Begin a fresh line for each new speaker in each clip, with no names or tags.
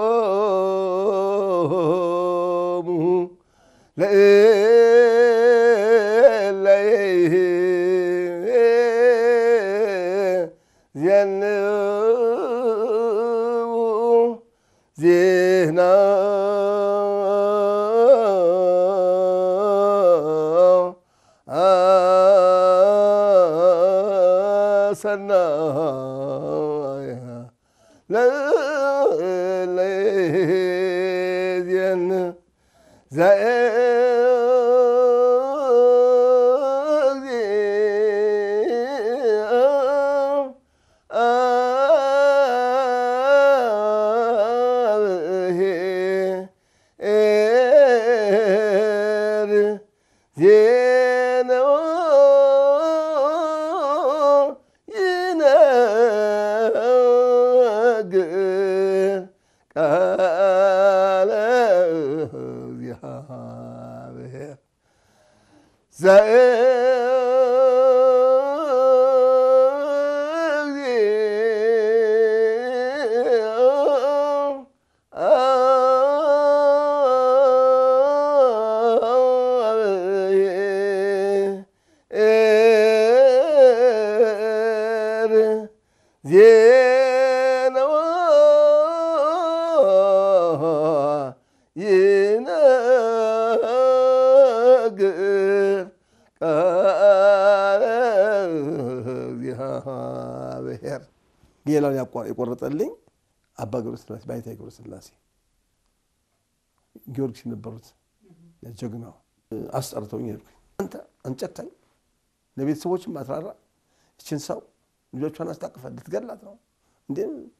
ዜና ሰናያ ለለዜን ይነግር ቃለ እግዚአብሔር ዜናዋ ይነግር ቃለ እግዚአብሔር። ሌላውን ያቋ- የቆረጠልኝ አባ ገብረ ሥላሴ ባይታይ ገብረ ሥላሴ ጊዮርጊስ የነበሩት ጀግናው አስጠርተውኝ ሄድኩኝ። አንተ አንጨካኝ ለቤተሰቦችም አትራራ ይችን ሰው ልጆቿን አስታቅፈ ልትገላት ነው እንዴ?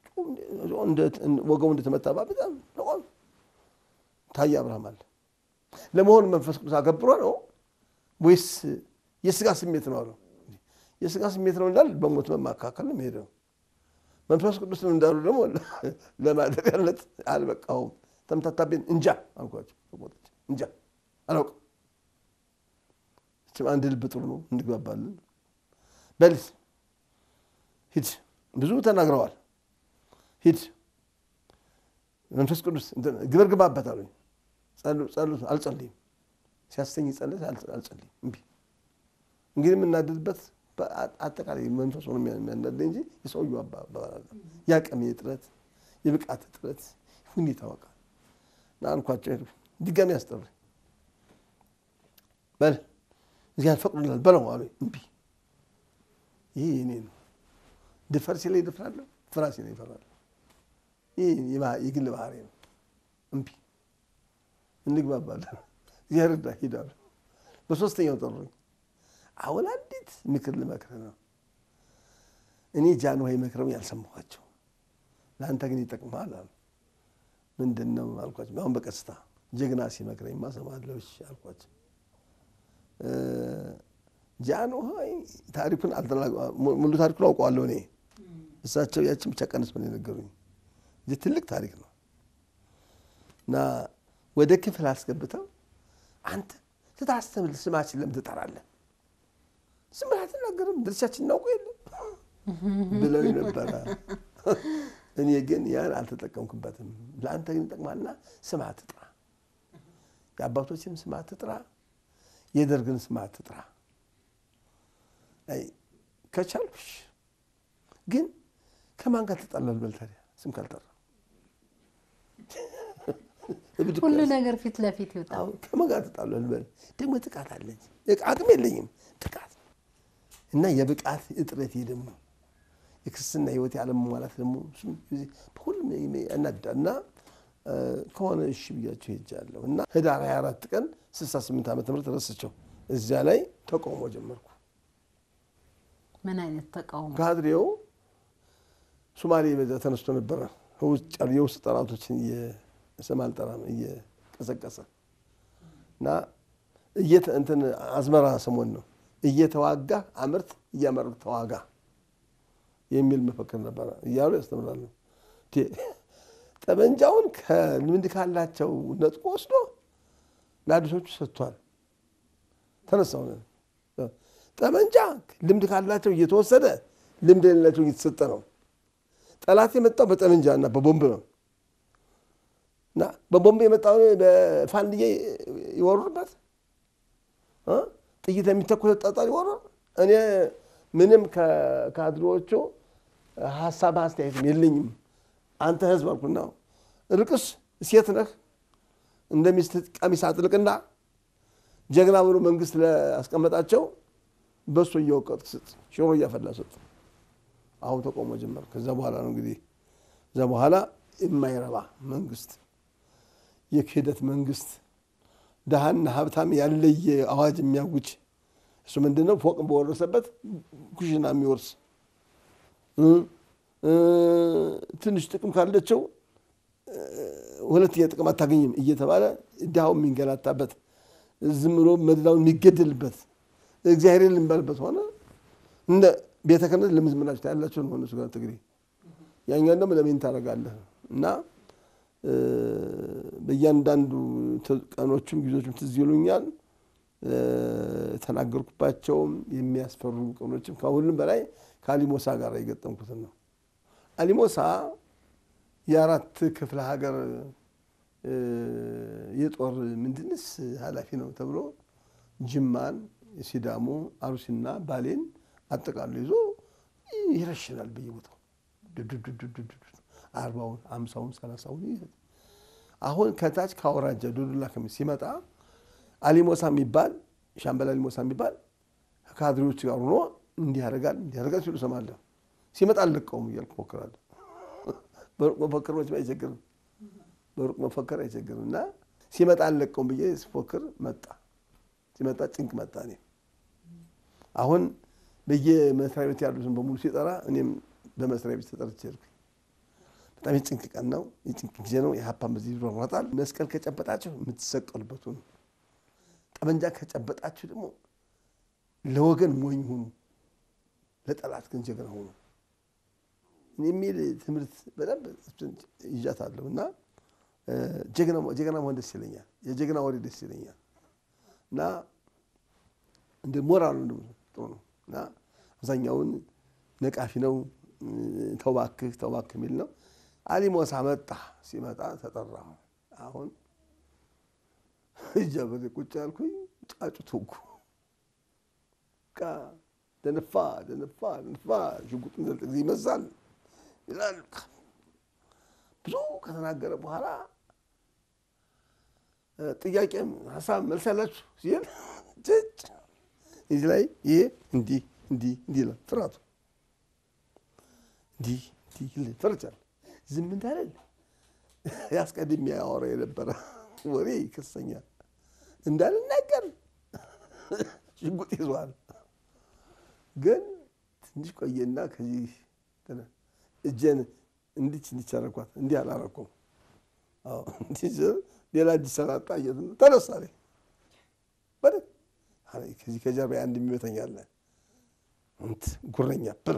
ወገቡ እንደተመታባ በጣም ለቆም ታየ አብርሃም አለ። ለመሆኑ መንፈስ ቅዱስ አገብሮ ነው ወይስ የስጋ ስሜት ነው አለው። የስጋ ስሜት ነው እንዳል በሞት መካከል ነው የሚሄደው። መንፈስ ቅዱስ ነው እንዳሉ ደግሞ ለማደሪያነት አልበቃውም። ተምታታቤን እንጃ አልኳቸው። ተቆጥቼ እንጃ አላውቅም። እችም አንድ ልብ ጥሩ ነው እንግባባለን። በል ሂድ፣ ብዙ ተናግረዋል። ሂድ መንፈስ ቅዱስ ግብር ግባበት አሉኝ። ጸሎት አልጸልይም፣ ሲያሰኝ ጸሎት አልጸልይም። እምቢ እንግዲህ የምናደድበት አጠቃላይ መንፈስ ሆኖ የሚያናደኝ እንጂ የሰውየው አባባል የአቅሜ እጥረት፣ የብቃት እጥረት ሁኔታ ወቃ እና አልኳቸው። ሄዱ ድጋሚ ያስጠሩኝ። በል እግዚአብሔር ፈቅዶላል በለው አሉኝ። እምቢ ይህ የኔ ነው። ድፈር ሲለኝ እደፍራለሁ፣ ፍራ ሲለኝ እፈራለሁ። ይህ የግል ባህሪ ነው። እምቢ እንግባባለን። እግዚአብሔር እርዳ ሂዳሉ። በሶስተኛው ጠሩኝ። አሁን አንዲት ምክር ልመክርህ ነው። እኔ ጃንሆይ መክረው ያልሰማኋቸው ለአንተ ግን ይጠቅምሃል አሉ። ምንድን ነው አልኳቸው። አሁን በቀስታ ጀግና ሲመክረኝማ እሰማለሁ እሺ አልኳቸው። ጃንሆይ ታሪኩን ሙሉ ታሪኩን አውቀዋለሁ እኔ። እሳቸው ያችን ብቻ ቀንስ ብለው የነገሩኝ እንጂ ትልቅ ታሪክ ነው እና ወደ ክፍል አስገብተው አንተ ስታስተምር ስማችን ለምን ትጠራለህ? ዝም ብለህ አትናገርም? ድርሻችን እናውቁ የለም ብለው ነበረ። እኔ ግን ያን አልተጠቀምኩበትም። ለአንተ ግን ይጠቅማልና ስም አትጥራ፣ የአባቶችን ስም አትጥራ፣ የደርግን ስም አትጥራ። ከቻልኩሽ ግን ከማን ጋር ትጣላል? በል ታዲያ ስም ካልጠራ
ሁሉ ነገር ፊት ለፊት ይወጣል።
ከማን ጋር ትጣላል? በል ደግሞ ጥቃት አለኝ፣ አቅም የለኝም ጥቃት እና የብቃት እጥረቴ ደግሞ የክርስትና ሕይወት ያለመሟላት ደግሞ ሁሉም ያናድዳል። እና ከሆነ እሺ ብያቸው ሄጃለሁ እና ህዳር 24 ቀን 68 ዓመተ ምህረት ረስቸው እዚያ ላይ ተቃውሞ ጀመርኩ።
ምን አይነት ተቃውሞ?
ካድሬው ሶማሌ በዛ ተነስቶ ነበረ። ውጭ ያሉ የውስጥ ጠላቶችን ስም አልጠራም እየቀሰቀሰ እና እንትን አዝመራ ሰሞን ነው እየተዋጋ አምርት እያመረቅ ተዋጋ የሚል መፈክር ነበረ እያሉ ያስተምራሉ። ጠመንጃውን ከልምድ ካላቸው ነጥቆ ወስዶ ለአዲሶቹ ሰጥቷል። ተነሳው ጠመንጃ ልምድ ካላቸው እየተወሰደ ልምድ የሌላቸው እየተሰጠ ነው። ጠላት የመጣው በጠመንጃ እና በቦምብ ነው። እና በቦምብ የመጣውን በፋንድዬ ይወሩበት እ ጥይት የሚተኩስ ጠጣር ይወሩ። እኔ ምንም ከካድሬዎቹ ሀሳብ አስተያየትም የለኝም። አንተ ህዝብ አልኩና ርቅስ ሴት ነህ እንደ ሚስት ቀሚስ አጥልቅና ጀግና ብሎ መንግስት ላስቀመጣቸው በሱ እየወቀጥክ ስጥ፣ ሽሮ እያፈላ ስጥ። አሁን ተቆሞ ጀመር። ከዛ በኋላ ነው እንግዲህ እዛ በኋላ የማይረባ መንግስት፣ የክህደት መንግስት፣ ድሃና ሀብታም ያለየ አዋጅ የሚያውጅ እሱ ምንድን ነው? ፎቅ በወረሰበት ኩሽና የሚወርስ ትንሽ ጥቅም ካለቸው ሁለተኛ ጥቅም አታገኝም እየተባለ ድሃው የሚንገላታበት ዝም ብሎ መድላውን የሚገደልበት እግዚአብሔር ልንባልበት ሆነ። እንደ ቤተ ክህነት ለምዝምላችሁ ያላቸው ነው እነሱ ጋር ትግሬ ያኛን ደግሞ ለምን ታደርጋለህ እና በእያንዳንዱ ቀኖቹም ጊዜዎችም ትዝ ይሉኛል። የተናገርኩባቸውም የሚያስፈሩ ቀኖችም ከሁሉም በላይ ከአሊሞሳ ጋር የገጠምኩትን ነው። አሊሞሳ የአራት ክፍለ ሀገር የጦር ምንድንስ ኃላፊ ነው ተብሎ ጅማን፣ ሲዳሞ፣ አሩሲና ባሌን አጠቃሎ ይዞ ይረሽናል በየቦታው አርባውን አምሳውን ሰላሳውን ይይዛል። አሁን ከታች ከአውራጃ ዶዶላ ከሚ ሲመጣ አሊሞሳ የሚባል ሻምበል አሊሞሳ የሚባል ከካድሬዎች ጋር ሆኖ እንዲህ ያደርጋል እንዲህ ያደርጋል ሲሉ እሰማለሁ። ሲመጣ አልለቀውም እያልኩ እሞክራለሁ። በሩቅ መፈክር መቼም አይቸግርም፣ በሩቅ መፈክር አይቸግርም። እና ሲመጣ አልለቀውም ብዬ ስፎክር መጣ። ሲመጣ ጭንቅ መጣ። እኔ አሁን በየመስሪያ ቤት ያሉትን በሙሉ ሲጠራ እኔም በመስሪያ ቤት ተጠርቼ ሄድኩኝ። በጣም የጭንቅ ቀን ነው፣ የጭንቅ ጊዜ ነው። የሀፓን በዚህ ይሯሯጣል። መስቀል ከጨበጣችሁ የምትሰቀሉበት ሁኑ፣ ጠመንጃ ከጨበጣችሁ ደግሞ ለወገን ሞኝ ሁኑ፣ ለጠላት ግን ጀግና ሁኑ የሚል ትምህርት በደንብ ይዣታለሁ እና ጀግና መሆን ደስ ይለኛል። የጀግና ወሬ ደስ ይለኛል እና እንደ ሞራሉ ጥሩ ነው እና አብዛኛውን ነቃፊ ነው። ተውባክህ ተውባክህ የሚል ነው። አሊሞሳ መጣ። ሲመጣ ተጠራሁ። አሁን እጃበሬ ቁጭ ያልኩኝ ጫጩት ወጉ ደነፋ ደነፋ ደነፋ ሽጉጡን ዘልጥ ጊዜ ይመዛል ይላል። ብዙ ከተናገረ በኋላ ጥያቄም ሀሳብ መልስ ያላችሁ ሲል ጭጭ እዚህ ላይ ይሄ እንዲህ እንዲህ እንዲህ ይላል። ፍርሃቱ እንዲህ እንዲህ ይል ፈርቻለሁ። ዝም እንዳለል ያስቀድሜ ያወራ የነበረ ወሬ ይከሰኛል እንዳልናገር ሽጉጥ ይዟል። ግን ትንሽ ቆየና ከዚህ እጄን እንዲች እንዲች አደረኳት። እንዲህ አላረኩም። ሌላ እጅ ሰራጣ ተነሳ በደ ከዚህ ከጀርባ አንድ የሚመተኝ አለ። ጉረኛ ብር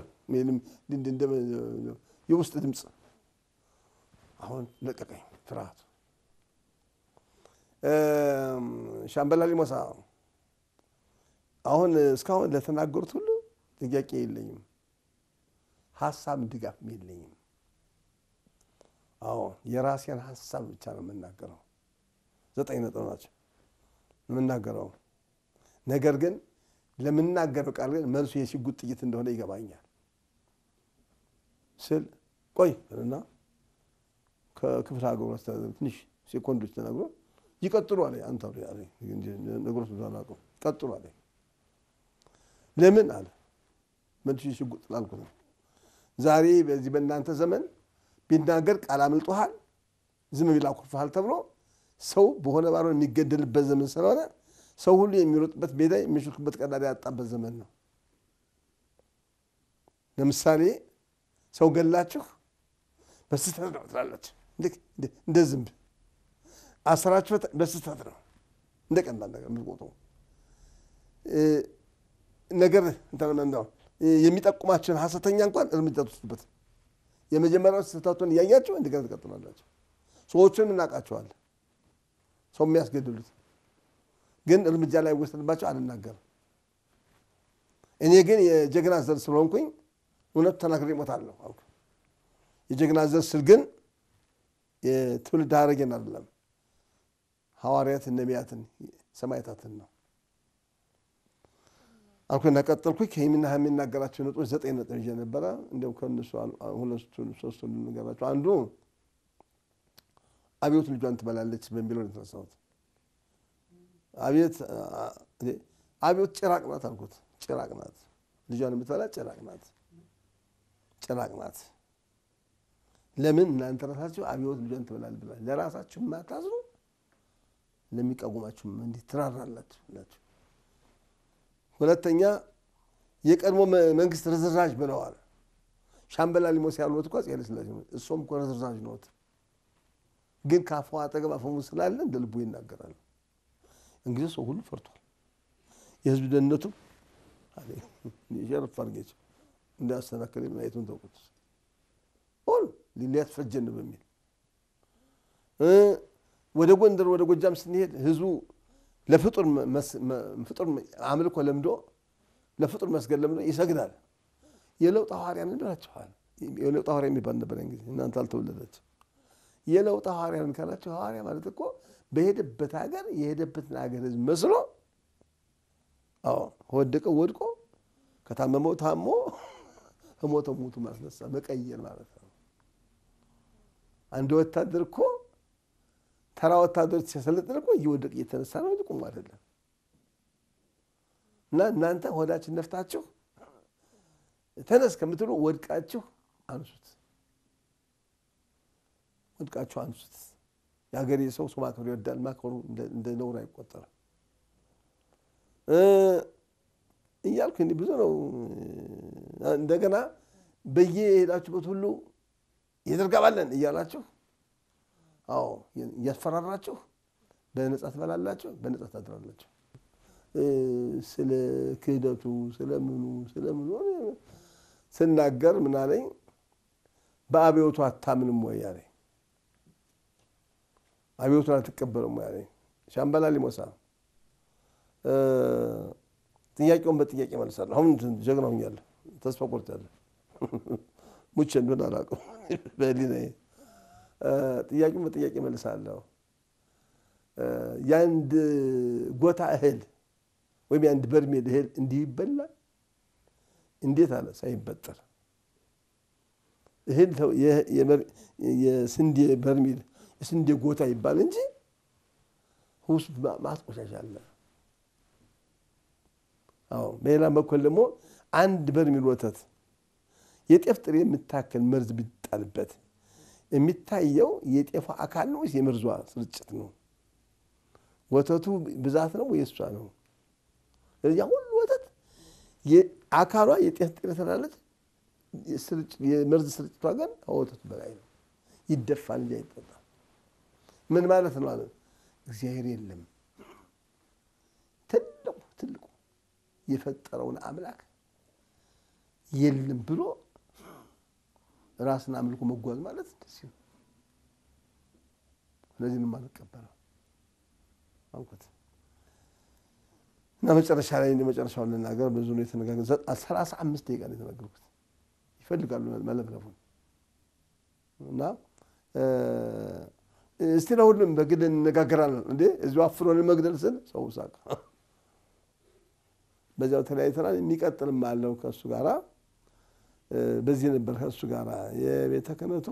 የውስጥ ድምፅ አሁን ለቀቀኝ ፍርሃቱ። ሻምበል አሊሞሳ አሁን እስካሁን ለተናገሩት ሁሉ ጥያቄ የለኝም፣ ሀሳብ ድጋፍም የለኝም። አዎ የራሴን ሀሳብ ብቻ ነው የምናገረው። ዘጠኝ ነጥብ ናቸው የምናገረው። ነገር ግን ለምናገረው ቃል ግን መልሱ የሽጉጥ ጥይት እንደሆነ ይገባኛል ስል ቆይ እና ከክፍለ ሀገሩ አስተዳደር ትንሽ ሴኮንዶች ተነግሮ ይቀጥሉ አለ። አንተ ነገሮች ብዙ አላውቅም። ቀጥሉ አለ። ለምን አለ መልሱ የሽጉጥ ላልኩት ነው። ዛሬ በዚህ በእናንተ ዘመን ቢናገር ቃል አምልጦሃል፣ ዝም ቢል አኩርፈሃል ተብሎ ሰው በሆነ ባልሆነ የሚገደልበት ዘመን ስለሆነ ሰው ሁሉ የሚሮጥበት ሜዳ የሚሾልክበት ቀዳዳ ያጣበት ዘመን ነው። ለምሳሌ ሰው ገላችሁ በስህተት ነው ትላላችሁ፣ እንደ ዝንብ አስራችሁ በስህተት ነው እንደ ቀላል ነገር የምትቆጥሩ ነገር የሚጠቁማችሁን ሀሰተኛ እንኳን እርምጃ ትወስዱበት። የመጀመሪያው ስህተቱን እያያችሁ እንደገና ትቀጥላላችሁ። ሰዎቹን እናውቃቸዋለን፣ ሰው የሚያስገድሉት ግን እርምጃ ላይ ወሰድባቸው አልናገርም። እኔ ግን የጀግና ዘር ስለሆንኩኝ እውነቱ ተናግሬ እሞታለሁ አልኩ። የጀግና ዘር ስል ግን የትውልድ ሐረጌን አይደለም ሐዋርያትን፣ ነቢያትን፣ ሰማዕታትን ነው አልኩና ቀጠልኩኝ። ከይህምና የሚናገራቸው ነጥቦች ዘጠኝ ነጥብ ይዤ ነበረ። እንዲያው ከእነሱ ሁለቱን ሶስቱን ልንገራቸው። አንዱ አብዮት ልጇን ትበላለች በሚለው ነው የተነሳሁት። አብዮት አብዮት ጭራቅ ናት አልኩት። ጭራቅ ናት፣ ልጇን የምትበላ ጭራቅ ናት፣ ጭራቅ ናት። ለምን እናንተ ራሳችሁ አብዮት ልጇን ትበላለች ብላ ለራሳችሁ የማታዝኑ ለሚቃወማችሁም እንዲህ ትራራላችሁ ናቸው። ሁለተኛ የቀድሞ መንግስት ርዝራዥ ብለዋል። ሻምበላ ሊሞስ ያሉት እኮ አፄ ኃይለሥላሴ ነው። እሱም እኮ ርዝራዥ ነዎት። ግን ከአፏ አጠገብ አፈሙዝ ስላለ እንደ ልቡ ይናገራል። እንግዲህ ሰው ሁሉ ፈርቷል። የህዝብ ደህንነቱ ሸረፍ አድርጌቸው እንዳያሰናክል ማየቱን ተውቁት። ሁሉ ሊሊያት ፈጀን በሚል ወደ ጎንደር ወደ ጎጃም ስንሄድ ህዝቡ ለፍጡር አምልኮ ለምዶ ለፍጡር መስገድ ለምዶ ይሰግዳል። የለውጥ ሐዋርያን እንላችኋል። የለውጥ ሐዋርያ የሚባል ነበር ጊዜ እናንተ አልተወለዳችሁ። የለውጥ ሐዋርያን ካላችሁ ሐዋርያ ማለት እኮ በሄደበት ሀገር የሄደበትን ሀገር ህዝብ መስሎ አዎ ከወደቀው ወድቆ ከታመመው ታሞ ከሞተው ሙቱ ማስነሳ መቀየር ማለት ነው። አንድ ወታደር እኮ ተራ ወታደሮች ሲያሰለጥን እኮ እየወደቅ እየተነሳ ነው እንጂ ቁሙ አይደለም። እና እናንተ ሆዳችን ነፍታችሁ ተነስ ከምትሉ ወድቃችሁ አንሱት፣ ወድቃችሁ አንሱት። የሀገሬ ሰው ሰው ማክበር ይወዳል። ማክበሩ እንደ ነውር አይቆጠርም እያልኩ እንዲህ ብዙ ነው። እንደገና በየሄዳችሁበት ሁሉ የደርግ አባለን እያላችሁ አዎ እያስፈራራችሁ በነጻ ትበላላችሁ፣ በነጻ ታድራላችሁ። ስለ ክህደቱ ስለምኑ ስለምኑ ስናገር ምን አለኝ፣ በአብዮቱ አታምንም ወይ አለኝ። አብዮቱን አትቀበልም ወይ አለኝ። ሻምበላ ሊሞሳ ጥያቄውን በጥያቄ መልሳለሁ። አሁን ጀግና ሆኛለሁ። ተስፋ ቆርጫለሁ። ሙቼ እንደሆነ አላውቅም በህሊናዬ ጥያቄውን በጥያቄ መልሳለሁ። የአንድ ጎታ እህል ወይም የአንድ በርሜል እህል እንዲህ ይበላል? እንዴት አለ ሳይበጠር እህል የስንዴ በርሜል የስንዴ ጎታ ይባል እንጂ ውስጥ ማስቆሻሻ አለ። አዎ በሌላ በኩል ደግሞ አንድ በርሜል ወተት የጤፍ ጥሬ የምታክል መርዝ ቢጣልበት የሚታየው የጤፏ አካል ነው ወይስ የመርዟ ስርጭት ነው? ወተቱ ብዛት ነው ወይ እሷ ነው? ስለዚህ ሁሉ ወተት አካሏ የጤፍ ጥሬ ስላለች የመርዝ ስርጭቷ ግን ከወተቱ በላይ ነው። ይደፋል እንጂ አይጠጣም። ምን ማለት ነው አለ እግዚአብሔር የለም ትልቁ ትልቁ የፈጠረውን አምላክ የለም ብሎ ራስን አምልኮ መጓዝ ማለት እንደዚህ ነው። ስለዚህ ነው የማልቀበለው አልኩት እና መጨረሻ ላይ መጨረሻውን ልናገር ብዙ ነው የተነጋገር ሰላሳ አምስት ደቂቃ ነው የተናገርኩት። ይፈልጋሉ መለፍለፉን እና እስቲ ለሁሉም በግል እንነጋገራለን እንዴ እዚሁ አፍኖን መግደል ስል ሰው ሳቅ። በዚያው ተለያይተናል። የሚቀጥልም አለው ከእሱ ጋራ በዚህ ነበር ከእሱ ጋር የቤተ ክህነቱ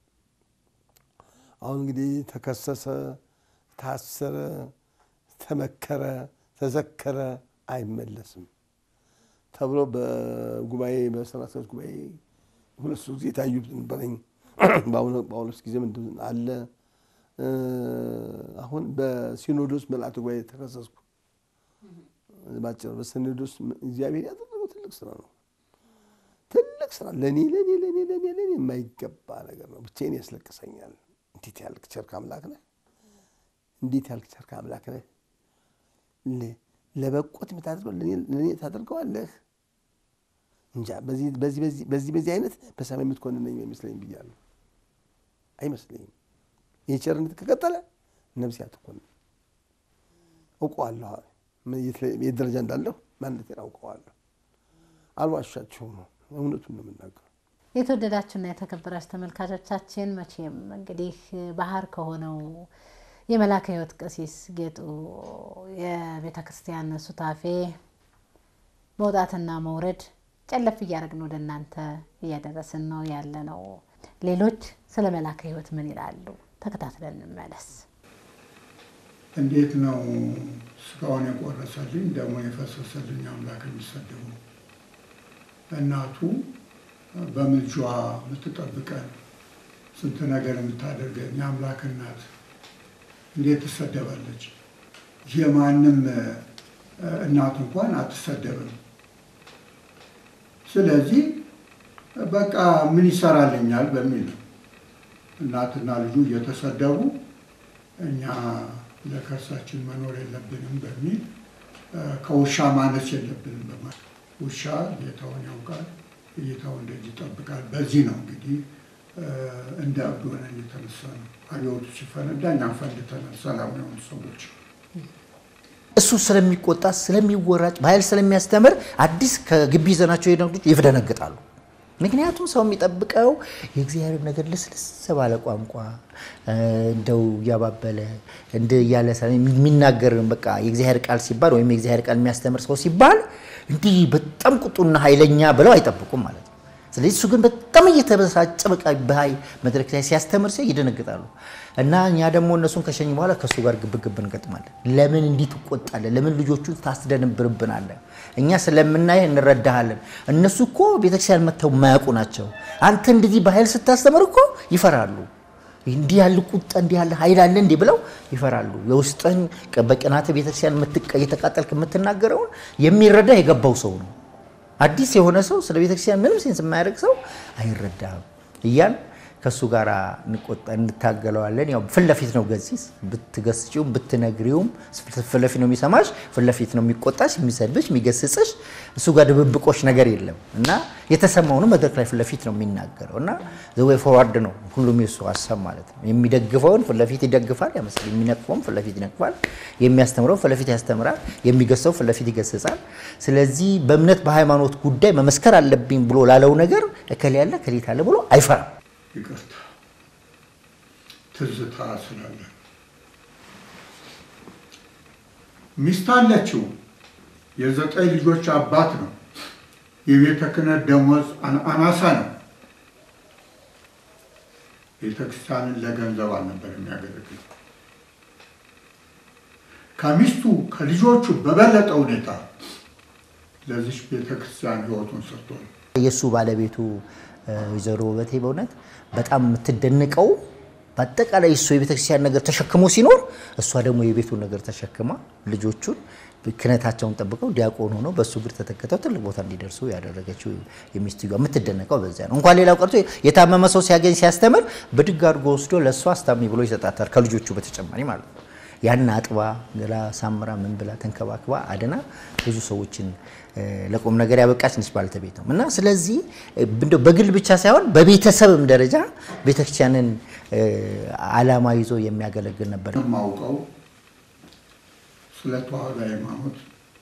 አሁን እንግዲህ ተከሰሰ፣ ታሰረ፣ ተመከረ፣ ተዘከረ፣ አይመለስም ተብሎ በጉባኤ በስራ አስኪያጅ ጉባኤ ሁለት ሶስት ጊዜ የታዩት ነበረኝ። በጳውሎስ ጊዜ ምንድን አለ አሁን በሲኖዶስ መልአተ ጉባኤ ተከሰስኩ። ባጭሩ በሲኖዶስ እግዚአብሔር ያደረገው ትልቅ ስራ ነው። ትልቅ ስራ ለእኔ ለእኔ ለእኔ ለእኔ ለእኔ የማይገባ ነገር ነው። ብቻዬን ያስለቅሰኛል። እንዴት ያልክ ቸርክ አምላክ ነህ! እንዴት ያልክ ቸርክ አምላክ ነህ! ለበቆት የምታደርገው ለእኔ ታደርገዋለህ። እንጃ በዚህ በዚህ አይነት በሰማይ የምትኮንነኝ አይመስለኝም ብያለሁ። አይመስለኝም። ይህ ቸርነት ከቀጠለ ነፍሴ አትኮንም። አውቀዋለሁ፣ የት ደረጃ እንዳለሁ ማንነቴን አውቀዋለሁ። አልዋሻችሁም ነው እውነቱን ነው የምናገረው።
የተወደዳችሁና የተከበራችሁ ተመልካቾቻችን መቼም እንግዲህ ባህር ከሆነው የመላከ ሕይወት ቀሲስ ጌጡ የቤተ ክርስቲያን ሱታፌ መውጣትና መውረድ ጨለፍ እያደረግን ወደ እናንተ እያደረስን ነው ያለ ነው። ሌሎች ስለ መላከ ሕይወት ምን ይላሉ? ተከታትለን እንመለስ።
እንዴት ነው ስጋውን የቆረሰልኝ ደሙን የፈሰሰልኝ አምላክ የሚሰደቡ? እናቱ በምልጇ የምትጠብቀን ስንት ነገር የምታደርገን የአምላክ እናት እንዴት ትሰደባለች? የማንም እናት እንኳን አትሰደብም። ስለዚህ በቃ ምን ይሰራልኛል በሚል ነው እናትና ልጁ እየተሰደቡ እኛ ለከርሳችን መኖር የለብንም በሚል ከውሻ ማነስ የለብንም በማለት ውሻ ጌታውን ያውቃል፣ ጌታውን ደጅ ይጠብቃል። በዚህ ነው እንግዲህ እንደ እብድ ሆነን የተነሳ ነው። አብዮቱ ሲፈነዳ እኛም ፈንድተናል። ሰላም የሆኑ ሰዎች
እሱ ስለሚቆጣ ስለሚወራጭ በኃይል ስለሚያስተምር አዲስ ከግቢ ይዘናቸው ሄደ ይደነግጣሉ። ምክንያቱም ሰው የሚጠብቀው የእግዚአብሔር ነገር ልስልስ ባለ ቋንቋ እንደው እያባበለ እንደ እያለ የሚናገር በቃ የእግዚአብሔር ቃል ሲባል ወይም የእግዚአብሔር ቃል የሚያስተምር ሰው ሲባል እንዲህ በጣም ቁጡና ኃይለኛ ብለው አይጠብቁም ማለት ነው። ስለዚህ እሱ ግን በጣም እየተበሳጨ በቃ በኃይል መድረክ ላይ ሲያስተምር ሲል ይደነግጣሉ። እና እኛ ደግሞ እነሱን ከሸኝ በኋላ ከእሱ ጋር ግብግብ እንገጥማለን። ለምን እንዲህ ትቆጣለህ? ለምን ልጆቹን ታስደንብርብናለህ? እኛ ስለምናይህ እንረዳሃለን። እነሱ እኮ ቤተክርስቲያን መጥተው የማያውቁ ናቸው። አንተ እንደዚህ በኃይል ስታስተምር እኮ ይፈራሉ። እንዲህ ያለ ቁጣ እንዲህ ያለ ኃይል አለ እንዲህ ብለው ይፈራሉ። የውስጥህን በቅናተ ቤተክርስቲያን እየተቃጠልክ የምትናገረውን የሚረዳ የገባው ሰው ነው። አዲስ የሆነ ሰው ስለ ቤተክርስቲያን ምንም ሴንስ የማያደርግ ሰው አይረዳም እያን ከእሱ ጋር እንታገለዋለን። ያው ፊት ለፊት ነው ገሲስ፣ ብትገስጪውም ብትነግሪውም ፊት ለፊት ነው የሚሰማሽ፣ ፊት ለፊት ነው የሚቆጣሽ፣ የሚሰድብሽ፣ የሚገስጽሽ። እሱ ጋር ድብብቆች ነገር የለም እና የተሰማውንም መድረክ ላይ ፊት ለፊት ነው የሚናገረው እና ዘወይ ፎርዋርድ ነው ሁሉም የሱ ሀሳብ ማለት ነው። የሚደግፈውን ፊት ለፊት ይደግፋል፣ ያመስል የሚነቅፈውን ፊት ለፊት ይነቅፋል፣ የሚያስተምረው ፊት ለፊት ያስተምራል፣ የሚገሰው ፊት ለፊት ይገስጻል። ስለዚህ በእምነት በሃይማኖት ጉዳይ መመስከር አለብኝ ብሎ ላለው ነገር እከሌ ያለ እከሌት አለ ብሎ አይፈራም።
ይቅርታ ትዝታ ስላለ ሚስት አለችው። የዘጠኝ ልጆች አባት ነው። የቤተ ክህነት ደሞዝ አናሳ ነው። ቤተ ክርስቲያንን ለገንዘብ አልነበር የሚያገለግል። ከሚስቱ ከልጆቹ በበለጠ ሁኔታ ለዚች ቤተ ክርስቲያን ሕይወቱን ሰጥቷል።
የእሱ ባለቤቱ ወይዘሮ ውበቴ በእውነት በጣም የምትደንቀው በአጠቃላይ እሱ የቤተክርስቲያን ነገር ተሸክሞ ሲኖር እሷ ደግሞ የቤቱን ነገር ተሸክማ ልጆቹን ክህነታቸውን ጠብቀው ዲያቆን ሆነው በእሱ እግር ተተክተው ትልቅ ቦታ እንዲደርሱ ያደረገችው የሚስትየዋ የምትደነቀው በዚያ ነው። እንኳን ሌላው ቀርቶ የታመመ ሰው ሲያገኝ ሲያስተምር ብድግ አድርጎ ወስዶ ለእሷ አስታሚ ብሎ ይሰጣታል፣ ከልጆቹ በተጨማሪ ማለት ነው። ያን አጥባ ገላ ሳምራ ምን ብላ ተንከባክባ አድና ብዙ ሰዎችን ለቁም ነገር ያበቃች ነች ባልተቤት ነው እና ስለዚህ እንደው በግል ብቻ ሳይሆን በቤተሰብም ደረጃ ቤተክርስቲያንን ዓላማ ይዞ የሚያገለግል ነበር።
የማውቀው ስለ ተዋህዶ ሃይማኖት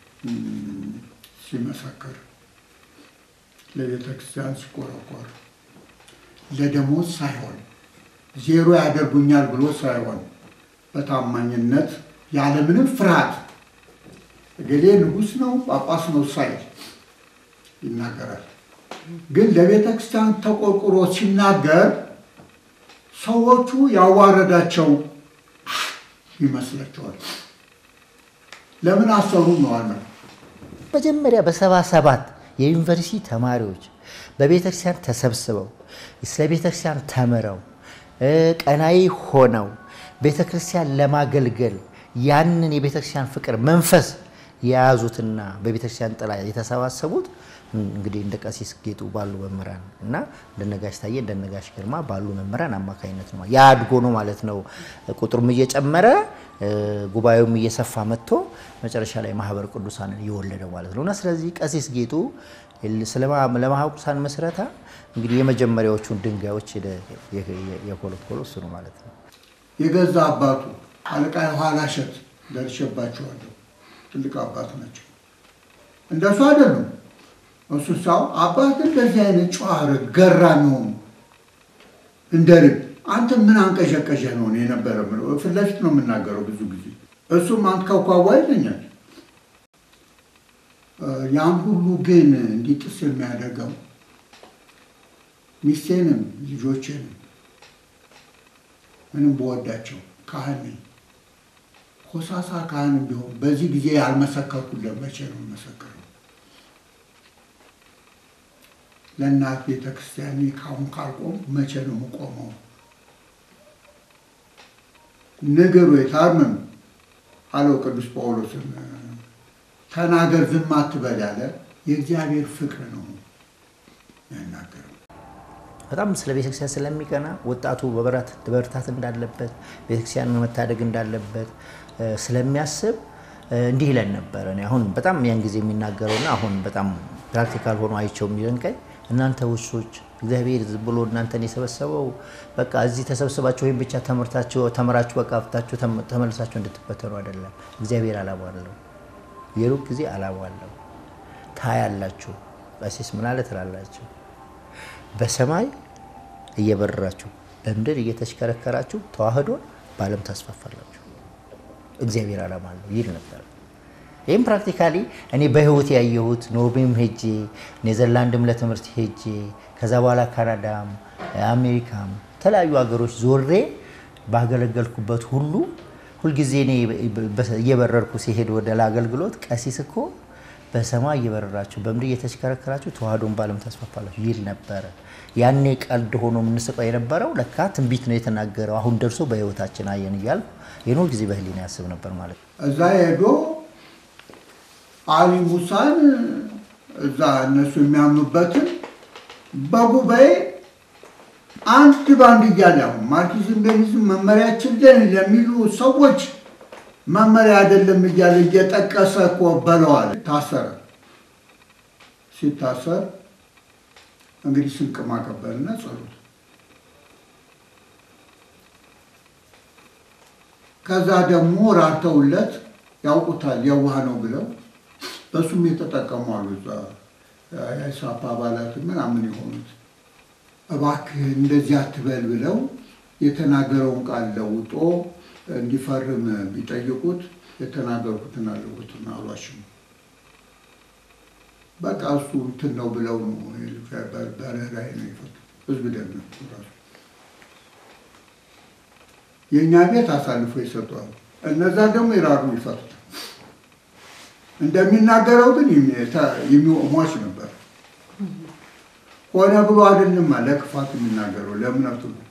ሲመሰክር፣ ለቤተ ክርስቲያን ሲቆረቆር ለደሞዝ ሳይሆን ዜሮ ያደርጉኛል ብሎ ሳይሆን በታማኝነት ያለምንም ፍርሃት እገሌ ንጉሥ ነው ጳጳስ ነው ሳይል ይናገራል። ግን ለቤተ ክርስቲያን ተቆርቁሮ ሲናገር ሰዎቹ ያዋረዳቸው ይመስላቸዋል። ለምን አሰሩ ነው አለ።
መጀመሪያ በሰባ ሰባት የዩኒቨርሲቲ ተማሪዎች በቤተክርስቲያን ተሰብስበው ስለ ቤተክርስቲያን ተምረው ቀናይ ሆነው ቤተክርስቲያን ለማገልገል ያንን የቤተክርስቲያን ፍቅር መንፈስ የያዙትና በቤተክርስቲያን ጥላ የተሰባሰቡት እንግዲህ እንደ ቀሲስ ጌጡ ባሉ መምህራን እና እንደነጋሽ ታዬ እንደነጋሽ ግርማ ባሉ መምህራን አማካኝነት ነው። ያ አድጎ ነው ማለት ነው። ቁጥሩም እየጨመረ ጉባኤውም እየሰፋ መጥቶ መጨረሻ ላይ ማህበረ ቅዱሳንን እየወለደው ማለት ነው እና ስለዚህ ቀሲስ ጌጡ ለማህበረ ቅዱሳን መስረታ እንግዲህ የመጀመሪያዎቹን ድንጋዮች የኮለኮሎ እሱ ነው ማለት ነው።
የገዛ አባቱ አለቃ የኋላ እሸት ደርሼባቸዋለሁ። ትልቅ አባት ናቸው። እንደሱ አይደሉም። እሱ ሳው አባት እንደዚህ አይነት ጨዋር ገራ ነው እንደ ልብ አንተ ምን አንቀዠቀዠ ነው እኔ የነበረ የምለው። ፊት ለፊት ነው የምናገረው ብዙ ጊዜ። እሱም አንተ ከኳዋ ይለኛል። ያን ሁሉ ግን እንዲጥስ የሚያደርገው ሚስቴንም ልጆቼንም ምንም በወዳቸው ካህን ነኝ ኮሳሳ ካህን ቢሆን በዚህ ጊዜ ያልመሰከርኩለት መቼ ነው የምመሰክረው? ለእናት ቤተ ክርስቲያን ካሁን ካልቆም መቼ ነው የምቆመው? ንገሩ የታርምም አለው ቅዱስ ጳውሎስን ተናገር ዝም አትበል ያለ የእግዚአብሔር ፍቅር ነው ያናገረው።
በጣም ስለ ቤተክርስቲያን ስለሚቀና ወጣቱ በበረታት እንዳለበት ቤተክርስቲያን መታደግ እንዳለበት ስለሚያስብ እንዲህ ይለን ነበረ። እኔ አሁን በጣም ያን ጊዜ የሚናገረውና አሁን በጣም ፕራክቲካል ሆኖ አይቸው የሚለን ቀኝ እናንተ ውሾች እግዚአብሔር ዝም ብሎ እናንተን የሰበሰበው በቃ እዚህ ተሰብስባችሁ ወይም ብቻ ተምርታችሁ ተምራችሁ በቃ ፍታችሁ ተመልሳችሁ እንድትበተኑ አይደለም። እግዚአብሔር አላማ አለው። የሩቅ ጊዜ አላማ አለው። ታያላችሁ። ቀሲስ ምን አለ ትላላችሁ? በሰማይ እየበረራችሁ በምድር እየተሽከረከራችሁ ተዋህዶን በዓለም ታስፋፋላችሁ። እግዚአብሔር ዓላማ አለው ይል ነበር። ይህም ፕራክቲካሊ እኔ በህይወት ያየሁት ኖርዌይም ሄጄ ኔዘርላንድም ለትምህርት ሄጄ ከዛ በኋላ ካናዳም አሜሪካም የተለያዩ ሀገሮች ዞሬ ባገለገልኩበት ሁሉ ሁልጊዜ እኔ እየበረርኩ ሲሄድ ወደ ለአገልግሎት ቀሲስ እኮ በሰማይ እየበረራችሁ በምድር እየተሽከረከራችሁ ተዋህዶን በዓለም ታስፋፋላችሁ ይል ነበረ። ያኔ ቀልድ ሆኖ የምንስቀው የነበረው ለካ ትንቢት ነው የተናገረው። አሁን ደርሶ በህይወታችን አየን እያልኩ የኖር ጊዜ በህሊና ያስብ ነበር ማለት ነው።
እዛ ሄዶ አሊ ሙሳን እዛ እነሱ የሚያምኑበትን በጉባኤ አንድ ባንድ እያለ አሁን ማርክሲዝም ሌኒዝም መመሪያችን ለሚሉ ሰዎች መመሪያ አይደለም እያለ እየጠቀሰ እኮ በለዋል። ታሰረ። ሲታሰር እንግዲህ ስንቅ ማቀበልና ጸሎት ከዛ ደግሞ ራርተውለት ያውቁታል የዋህ ነው ብለው በሱም የተጠቀሙ አሉ። እዛ የኢሳፓ አባላት ምናምን የሆኑት እባክህ እንደዚህ አትበል ብለው የተናገረውን ቃል ለውጦ እንዲፈርም ቢጠይቁት የተናገርኩትን አለሁትን አሏሽም በቃ እሱ እንትን ነው ብለው ነው በርህራሄ ነው ይፈቱ ህዝብ ደግ ነው ራሱ የእኛ ቤት አሳልፎ ይሰጠዋል። እነዛ ደግሞ ይራሩ ይፈቱታል። እንደሚናገረው ግን ሟች ነበር። ሆነ ብሎ አይደለም ለክፋት የሚናገረው ለእምነቱ ነው።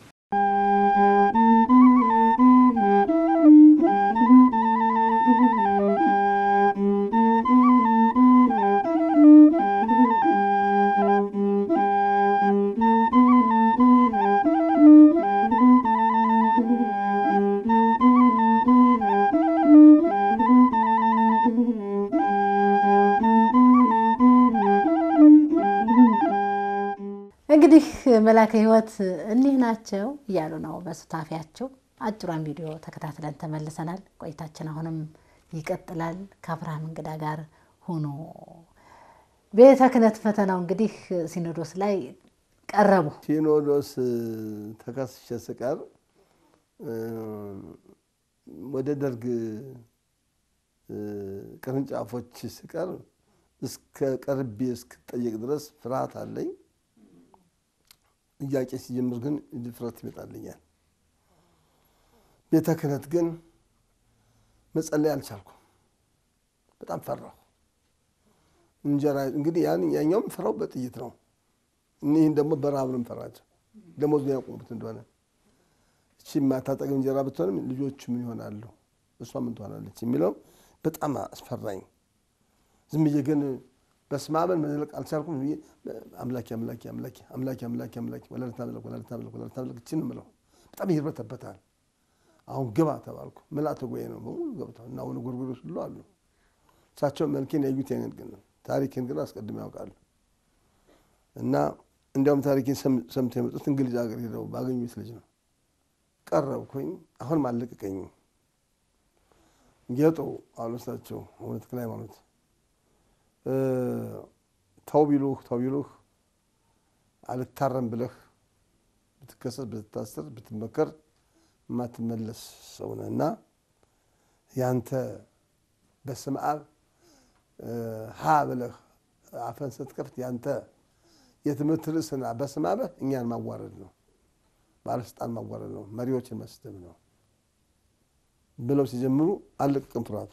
እንግዲህ መላከ ሕይወት እኒህ ናቸው እያሉ ነው በሱታፊያቸው። አጭሯን ቪዲዮ ተከታትለን ተመልሰናል። ቆይታችን አሁንም ይቀጥላል። ከአብርሃም እንግዳ ጋር ሆኖ ቤተ ክህነት ፈተናው እንግዲህ ሲኖዶስ ላይ ቀረቡ።
ሲኖዶስ ተከስሼ ስቀር ወደ ደርግ ቅርንጫፎች ስቀር እስከ ቀርቤ እስክጠየቅ ድረስ ፍርሃት አለኝ። ጥያቄ ሲጀምር ግን ድፍረት ይመጣልኛል። ቤተ ክህነት ግን መጸለይ አልቻልኩም። በጣም ፈራሁ። እንጀራ እንግዲህ ያን ያኛውም ፈራው በጥይት ነው። እኒህን ደግሞ በረሃብ ነው ፈራቸው። ደሞዝ ነው ያቆሙት እንደሆነ እቺ የማታጠግብ እንጀራ ብትሆንም ልጆቹ ምን ይሆናሉ፣ እሷ ምን ትሆናለች የሚለው በጣም አስፈራኝ። ዝም ብዬ ግን በስመ አብን መዝለቅ አልቻልኩም። አምላኬ አምላኬ አምላኬ አምላኬ አምላኬ አምላኬ ወላዲተ አምላክ ወላዲተ አምላክ ወላዲተ አምላክ እችን ምለው በጣም ይርበተበታል። አሁን ግባ ተባልኩ። ምልአተ ጉባኤ ነው በሙሉ ገብተው እና አሁን ጎርጎሮስ ሁሉ አሉ። እሳቸው መልኬን ያዩት ያንን ግን ታሪክን ግን አስቀድሞ ያውቃሉ። እና እንዲያውም ታሪክን ሰምተው የመጡት እንግሊዝ ሀገር ሄደው ባገኙት ልጅ ነው። ቀረብኩኝ። አሁንም አልለቀቀኝም። ጌጡ አሉ እሳቸው አቡነ ተክለ ሃይማኖት ተው ቢሉህ ተው ቢሉህ አልታረም ብለህ ብትከሰስ ብትታሰር ብትመከር የማትመለስ ሰው ነህ እና ያንተ በስመ አብ ሀ ብለህ አፈን ስትከፍት ያንተ የትምህርት ርዕስና በስመ አብህ እኛን ማዋረድ ነው፣ ባለስልጣን ማዋረድ ነው፣ መሪዎችን መስደብ ነው ብለው ሲጀምሩ አልለቅቅም ፍርሃቱ።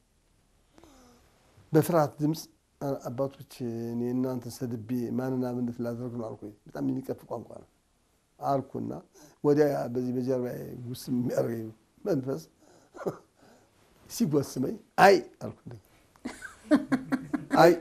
በፍርሃት ድምፅ አባቶች እኔ እናንተ ሰድቤ ማንና ምንት ላደርግ ነው አልኩኝ። በጣም የሚቀፍ ቋንቋ ነው አልኩና ወዲያ በዚህ በጀርባ ውስጥ የሚያደርገኝ መንፈስ ሲጎስመኝ አይ አልኩ። አይ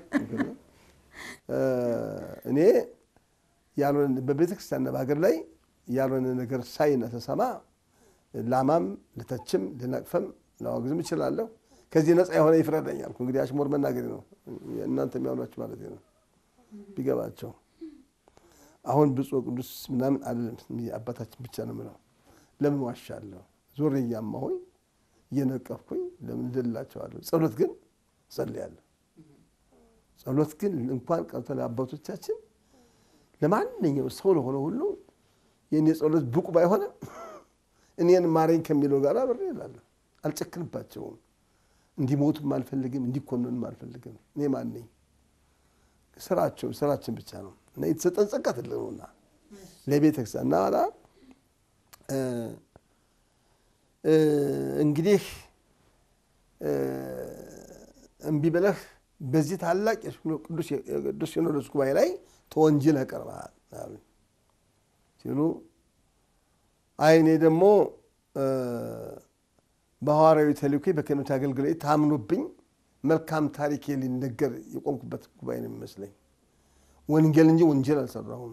እኔ ያልሆነ በቤተ ክርስቲያንና በሀገር ላይ ያልሆነ ነገር ሳይና ተሰማ ላማም ልተችም ልነቅፈም ላወግዝም እችላለሁ። ከዚህ ነፃ የሆነ ይፍረደኝ አልኩ። እንግዲህ አሽሙር መናገሬ ነው እናንተ የሚያምኗችሁ ማለት ነው ቢገባቸው። አሁን ብፁዕ ቅዱስ ምናምን አይደለም አባታችን ብቻ ነው የምለው። ለምን ዋሻለሁ? ዞሬ እያማሁኝ እየነቀፍኩኝ ለምን እደላቸዋለሁ? ጸሎት ግን ጸልያለሁ። ጸሎት ግን እንኳን ቀርቶ ለአባቶቻችን ለማንኛው ሰው ለሆነ ሁሉ የእኔ ጸሎት ብቁ ባይሆንም እኔን ማረኝ ከሚለው ጋር አብሬ እላለሁ። አልጨክንባቸውም። እንዲሞቱም አልፈልግም፣ እንዲኮንኑም አልፈልግም። እኔ ማን ነኝ? ስራቸው ስራችን ብቻ ነው እና የተሰጠን ጸጋ ትልቅ ነውና ለቤተ ክርስቲያን እና ኋላ እንግዲህ እምቢ ብለህ በዚህ ታላቅ ቅዱስ ሲኖዶስ ጉባኤ ላይ ተወንጅለህ ቀርበሃል ሲሉ አይ እኔ ደግሞ በሐዋርያዊ ተልእኮ በክህነት አገልግሎት ታምኖብኝ መልካም ታሪክ ሊነገር የቆምኩበት ጉባኤ ነው የሚመስለኝ። ወንጌል እንጂ ወንጀል አልሰራሁም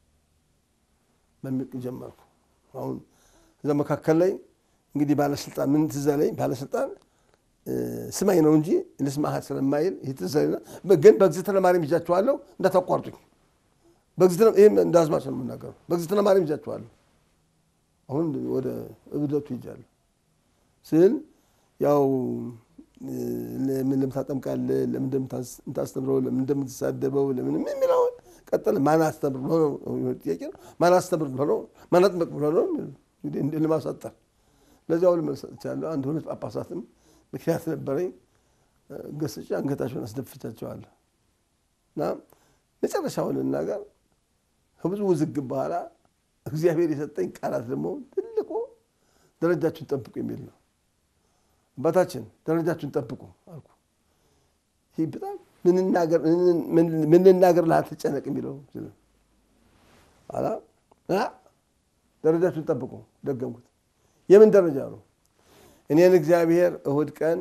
በሚል ጀመርኩ። አሁን እዛ መካከል ላይ እንግዲህ ባለስልጣን ምን ትዝ አለኝ፣ ባለስልጣን ስማኝ ነው እንጂ ልስማህ ስለማይል ይህ ትዝ አለኝና ግን በእግዝእትነ ማርያም ይዣችኋለሁ እንዳታቋርጡኝ። ይህም እንደ አዝማች ነው የምናገረው። በእግዝእትነ ማርያም ይዣችኋለሁ። አሁን ወደ እብደቱ ይጃለሁ ስል ያው ለምን ለምታጠምቃለህ? ለምን እንደምታስተምረው? ለምን እንደምትሳደበው? ለምን የሚለውን ቀጠለ። ማን አስተምር ብሎ ነው ጥያቄ ነው። ማን አስተምር ብሎ ነው? ማን አጥምቅ ብሎ ነው? እንግዲህ ለማሳጠር ለዚያው ልመልስ ሰጥቻለሁ። አንድ ሁለት ጳጳሳትም ምክንያት ነበረኝ ገስጬ አንገታቸውን አስደፍቻቸዋለሁ። እና መጨረሻውን ልናገር ከብዙ ውዝግብ በኋላ እግዚአብሔር የሰጠኝ ቃላት ደግሞ ትልቁ ደረጃችሁን ጠብቁ የሚል ነው። አባታችን ደረጃችሁን ጠብቁ አልኩ። ይህ በጣም ምን ልናገር ላትጨነቅ የሚለው ኋላ ደረጃችሁን ጠብቁ ደገምኩት። የምን ደረጃ ነው? እኔን እግዚአብሔር እሁድ ቀን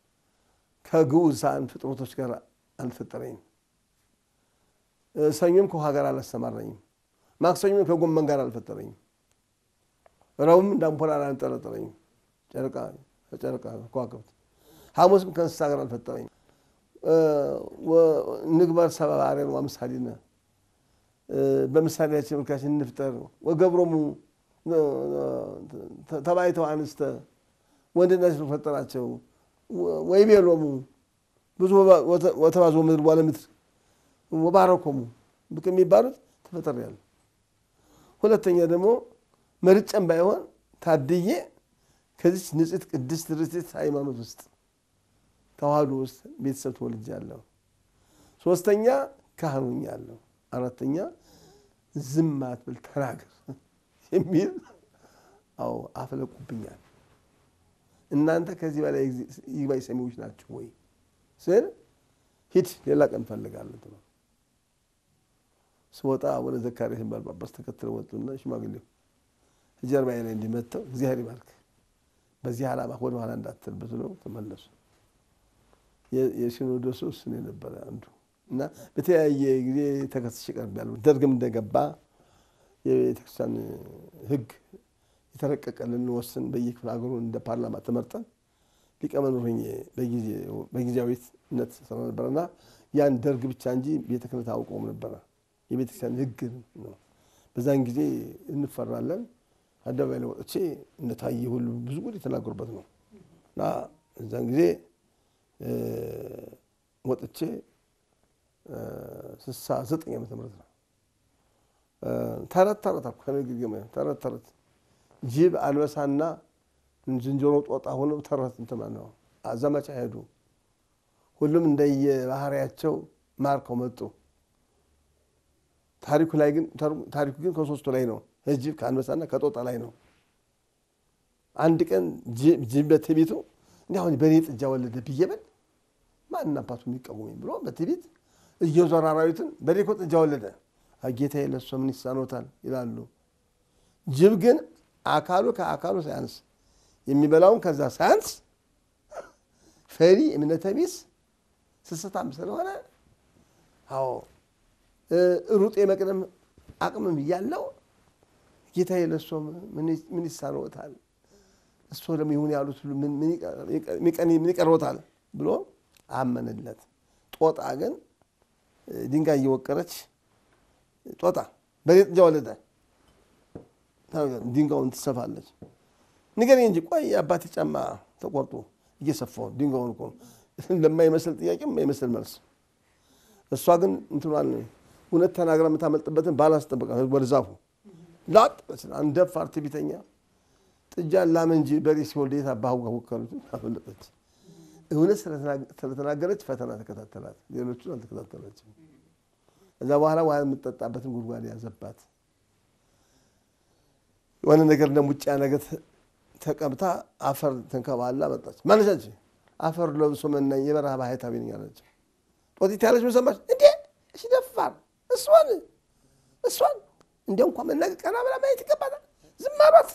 ከግዑዛን ፍጥረቶች ጋር አልፈጠረኝም። ሰኞም ከውሃ ጋር አላሰማራኝም። ማክሰኞም ከጎመን ጋር አልፈጠረኝም። ረቡዕም እንደ አምፖል አላንጠለጠለኝም። ጨረቃ ከጨረቃ ከዋክብት ሐሙስም ከእንስሳ ጋር አልፈጠረኝም። ንግበር ሰብአ በአርአያነ ወአምሳሊነ በምሳሌያችን መልካችን እንፍጠር ወገብሮሙ ተባይተው አንስተ ወንድና ሴት ፈጠራቸው ወይቤሎሙ ብዙ ወተባዙ ምድር ዋለ ምድር ወባረኮሙ ብቅ የሚባሉት ተፈጥሬያለሁ። ሁለተኛ ደግሞ መርጨም ባይሆን ታድዬ ከዚች ንጽሕት ቅድስት ርትዕት ሃይማኖት ውስጥ ተዋህዶ ውስጥ ቤተሰብ ተወልጃለሁ። ሶስተኛ ካህን ሆኛለሁ። አራተኛ ዝም አትበል ተናገር የሚል አዎ አፍለቁብኛል። እናንተ ከዚህ በላይ ይግባኝ ሰሚዎች ናቸው ወይ ስል ሂድ ሌላ ቀን እንፈልጋለን ነው። ስወጣ ወደ ዘካርያስ የሚባል ጳጳስ ተከትለው ወጡና ሽማግሌው ጀርባዬ ላይ እንዲመተው እግዚአብሔር ይባርክ በዚህ ዓላማ ወደ ኋላ እንዳትል ብለው ተመለሱ። የሲኖዶሱ እሱን የነበረ አንዱ እና በተለያየ ጊዜ ተከስሼ ቀርቤያለሁ። ደርግም እንደገባ የቤተክርስቲያን ሕግ የተረቀቀ ልንወስን በየክፍለ ሀገሩ እንደ ፓርላማ ተመርጠን ሊቀመንበር ሆኜ በጊዜያዊነት ስራ ነበረና ያን ደርግ ብቻ እንጂ ቤተ ክህነት አውቀውም ነበረ። የቤተክርስቲያን ሕግ ነው። በዛን ጊዜ እንፈራለን። አደባባይ ላይ ወጥቼ እንደታየ ሁሉ ብዙ ጉድ የተናገሩበት ነው እና እዛን ጊዜ ወጥቼ ስልሳ ዘጠኝ ዓመተ ምህረት ነው። ተረት ተረት አልኩ ከንግግር ተረት ተረት ጅብ አንበሳና ዝንጀሮ ጦጣ ሆነው ተረት እንትን ነው ዘመቻ ሄዱ። ሁሉም እንደየባህሪያቸው ማርከው መጡ። ታሪኩ ላይ ግን ታሪኩ ግን ከሶስቱ ላይ ነው። ጅብ ከአንበሳና ከጦጣ ላይ ነው። አንድ ቀን ጅብ በትዕቢቱ እንዲህ አሁን በእኔ ጥጃ ወለደ ብዬ ብል ማን አባቱ የሚቃወመኝ ብሎ በትዕቢት እየዞረ አራዊትን በእኔ እኮ ጥጃ ወለደ ጌታዬ ለእሱ ምን ይሳኖታል ይላሉ። ጅብ ግን አካሉ ከአካሉ ሳያንስ የሚበላውን ከዛ ሳያንስ ፈሪ እምነተ ቢስ ስስታም ስለሆነ አዎ ሩጥ የመቅደም አቅምም እያለው ጌታዬ ለእሱ ምን ይሳኖታል እሱ ደግሞ ይሁን ያሉት ሁሉ ምን ይቀርቦታል ብሎ አመንለት። ጦጣ ግን ድንጋይ እየወቀረች ጦጣ በሬ ጥጃ ወለደ ድንጋዩን ትሰፋለች። ንገረኝ እንጂ ቆይ የአባቴ ጫማ ተቆርጦ እየሰፋው ድንጋዩን እኮ ለማይመስል ጥያቄ የማይመስል መልስ። እሷ ግን እንትኗን እውነት ተናግራ የምታመልጥበትን ባላስጠበቃ ወደ ዛፉ ላጥ አንደፋር ትዕቢተኛ ጥጃ ላም እንጂ በሬ ሲወልድ የት አባሁ ጋር ወከሉት አመለጠች። እውነት ስለተናገረች ፈተና ተከታተላት፣ ሌሎቹን አልተከታተለችም። እዛ በኋላ ውሃ የምትጠጣበትን ጉድጓድ ያዘባት። የሆነ ነገር እንደ ሙጫ ነገር ተቀብታ አፈር ተንከባላ መጣች። ማነች አንቺ? አፈር ለብሶ መናኝ የበረሃ ባህታዊ ነኝ አለች። ጦጢት ያለች መሰማች እንዴ? እሺ ደፋር እሷን እሷን እንዲያው እንኳ መናገር ቀና ብላ ማየት ይገባታል። ዝም አሏት።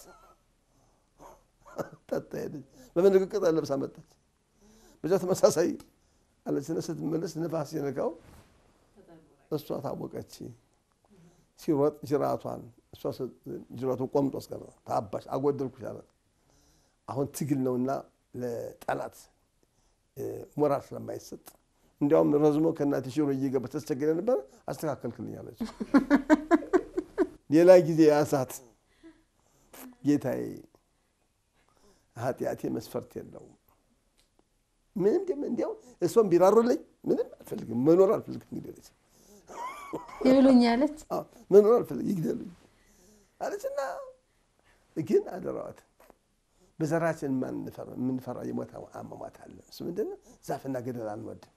ጠጣ ሄደች። በመንገድ ቅጠል ለብሳ መጣች። በዛ ተመሳሳይ አለችና ስትመለስ ንፋስ የነካው እሷ ታወቀች። ሲሮጥ ጅራቷን እሷ ጅራቱን ቆምጦ አስቀረ። ታባሽ አጎደልኩሽ አላት። አሁን ትግል ነውና ለጠላት ሞራል ስለማይሰጥ እንዲያውም ረዝሞ ከእናትሽ ሽሮ እየገባ ተስቸገረ ነበር አስተካከልክልኝ አለች። ሌላ ጊዜ ያሳት ጌታዬ ኃጢአቴ መስፈርት የለውም ምንም ደም እንዲያው እሷም ቢራሩልኝ ምንም አልፈልግም መኖር አልፈልግም እንግዲህ
ይብሉኛለች
መኖር አልፈልግም ይግደሉኝ አለችና ግን አደራዋት በዘራችን የምንፈራ የሞት አሟሟት አለ። እሱ ምንድን ነው? ዛፍና ገደል አንወድም።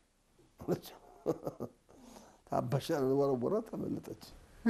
ታባሻ ወረወራ ተመለጠች።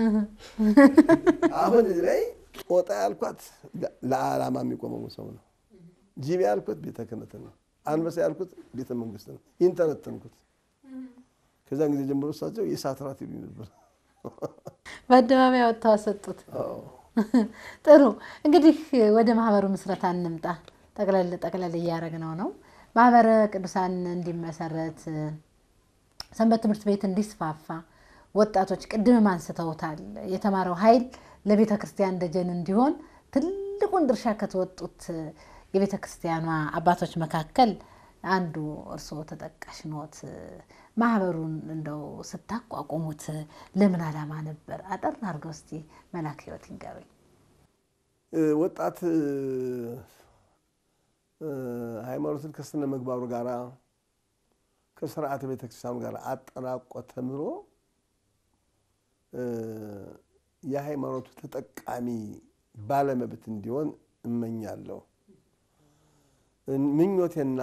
አሁን እዚህ ላይ ጦጣ ያልኳት ለዓላማ የሚቆመው ሰው ነው። ጅብ ያልኩት ቤተ ክህነት ነው። አንበሳ ያልኩት ቤተ መንግስት ነው። ይህን ተነተንኩት። ከዛን ጊዜ ጀምሮ እሳቸው የእሳት ራት ይሉኝ ነበር።
በአደባባይ ወጥተው አሰጡት። ጥሩ እንግዲህ ወደ ማህበሩ ምስረታ እንምጣ። ጠቅለል ጠቅለል እያደረግነው ነው። ማህበረ ቅዱሳን እንዲመሰረት ሰንበት ትምህርት ቤት እንዲስፋፋ ወጣቶች ቅድምም አንስተውታል። የተማረው ኃይል ለቤተ ክርስቲያን ደጀን እንዲሆን ትልቁን ድርሻ ከተወጡት የቤተ ክርስቲያኗ አባቶች መካከል አንዱ እርስዎ ተጠቃሽ ኖት። ማህበሩን እንደው ስታቋቁሙት ለምን ዓላማ ነበር? አጠር አድርገው እስቲ መላክ ህይወት ይንገሩኝ።
ወጣት ሃይማኖትን ከስነ ምግባሩ ጋራ ከስርዓተ ቤተክርስቲያኑ ጋር አጠናቆ ተምሮ የሃይማኖቱ ተጠቃሚ ባለመብት እንዲሆን እመኛለሁ። ምኞቴና